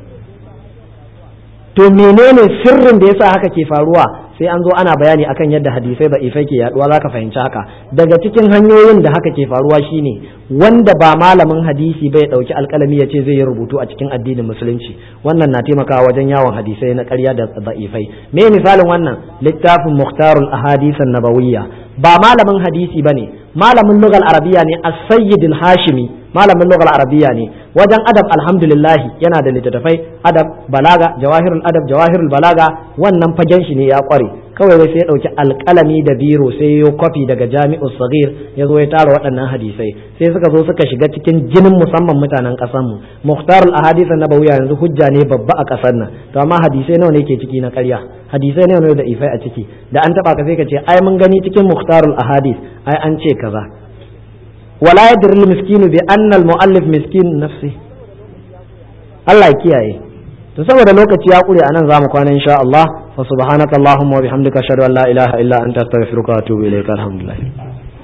to menene sirrin da yasa haka ke faruwa sai an zo ana bayani akan yadda hadisai da ifai ke yaduwa zaka fahimci haka daga cikin hanyoyin da haka ke faruwa shine wanda ba malamin hadisi bai dauki alkalami ya ce zai yi rubutu a cikin addinin musulunci wannan na taimakawa wajen yawon hadisai na ƙarya da da'ifai me misalin wannan littafin muhtarul ahadith nabawiyya ba malamin hadisi bane malamin lugal arabiya ne as-sayyid al-hashimi malamin lugal arabiya ne wajen adab alhamdulillah yana da littattafai adab balaga jawahirul adab jawahirul balaga wannan fagen shi ne ya kware kawai wai sai ya dauki alkalami da biro sai ya kwafi daga jami'u sagir ya zo ya tara waɗannan hadisai sai suka zo suka shiga cikin jinin musamman mutanen ƙasar mu muhtarul ahadith nabawiya yanzu hujja ne babba a ƙasar nan to amma hadisai nawa ne ke ciki na ƙarya hadisai nawa ne da ifai a ciki da an taba ka sai ka ce ai mun gani cikin muhtarul ahadith ai an ce kaza wala yadri al miskinu bi anna al muallif miskin nafsi Allah ya kiyaye to saboda lokaci ya kure anan zamu kwana insha Allah fa subhanaka allahumma wa bihamdika ashhadu an la ilaha illa anta astaghfiruka wa atubu ilaika alhamdulillah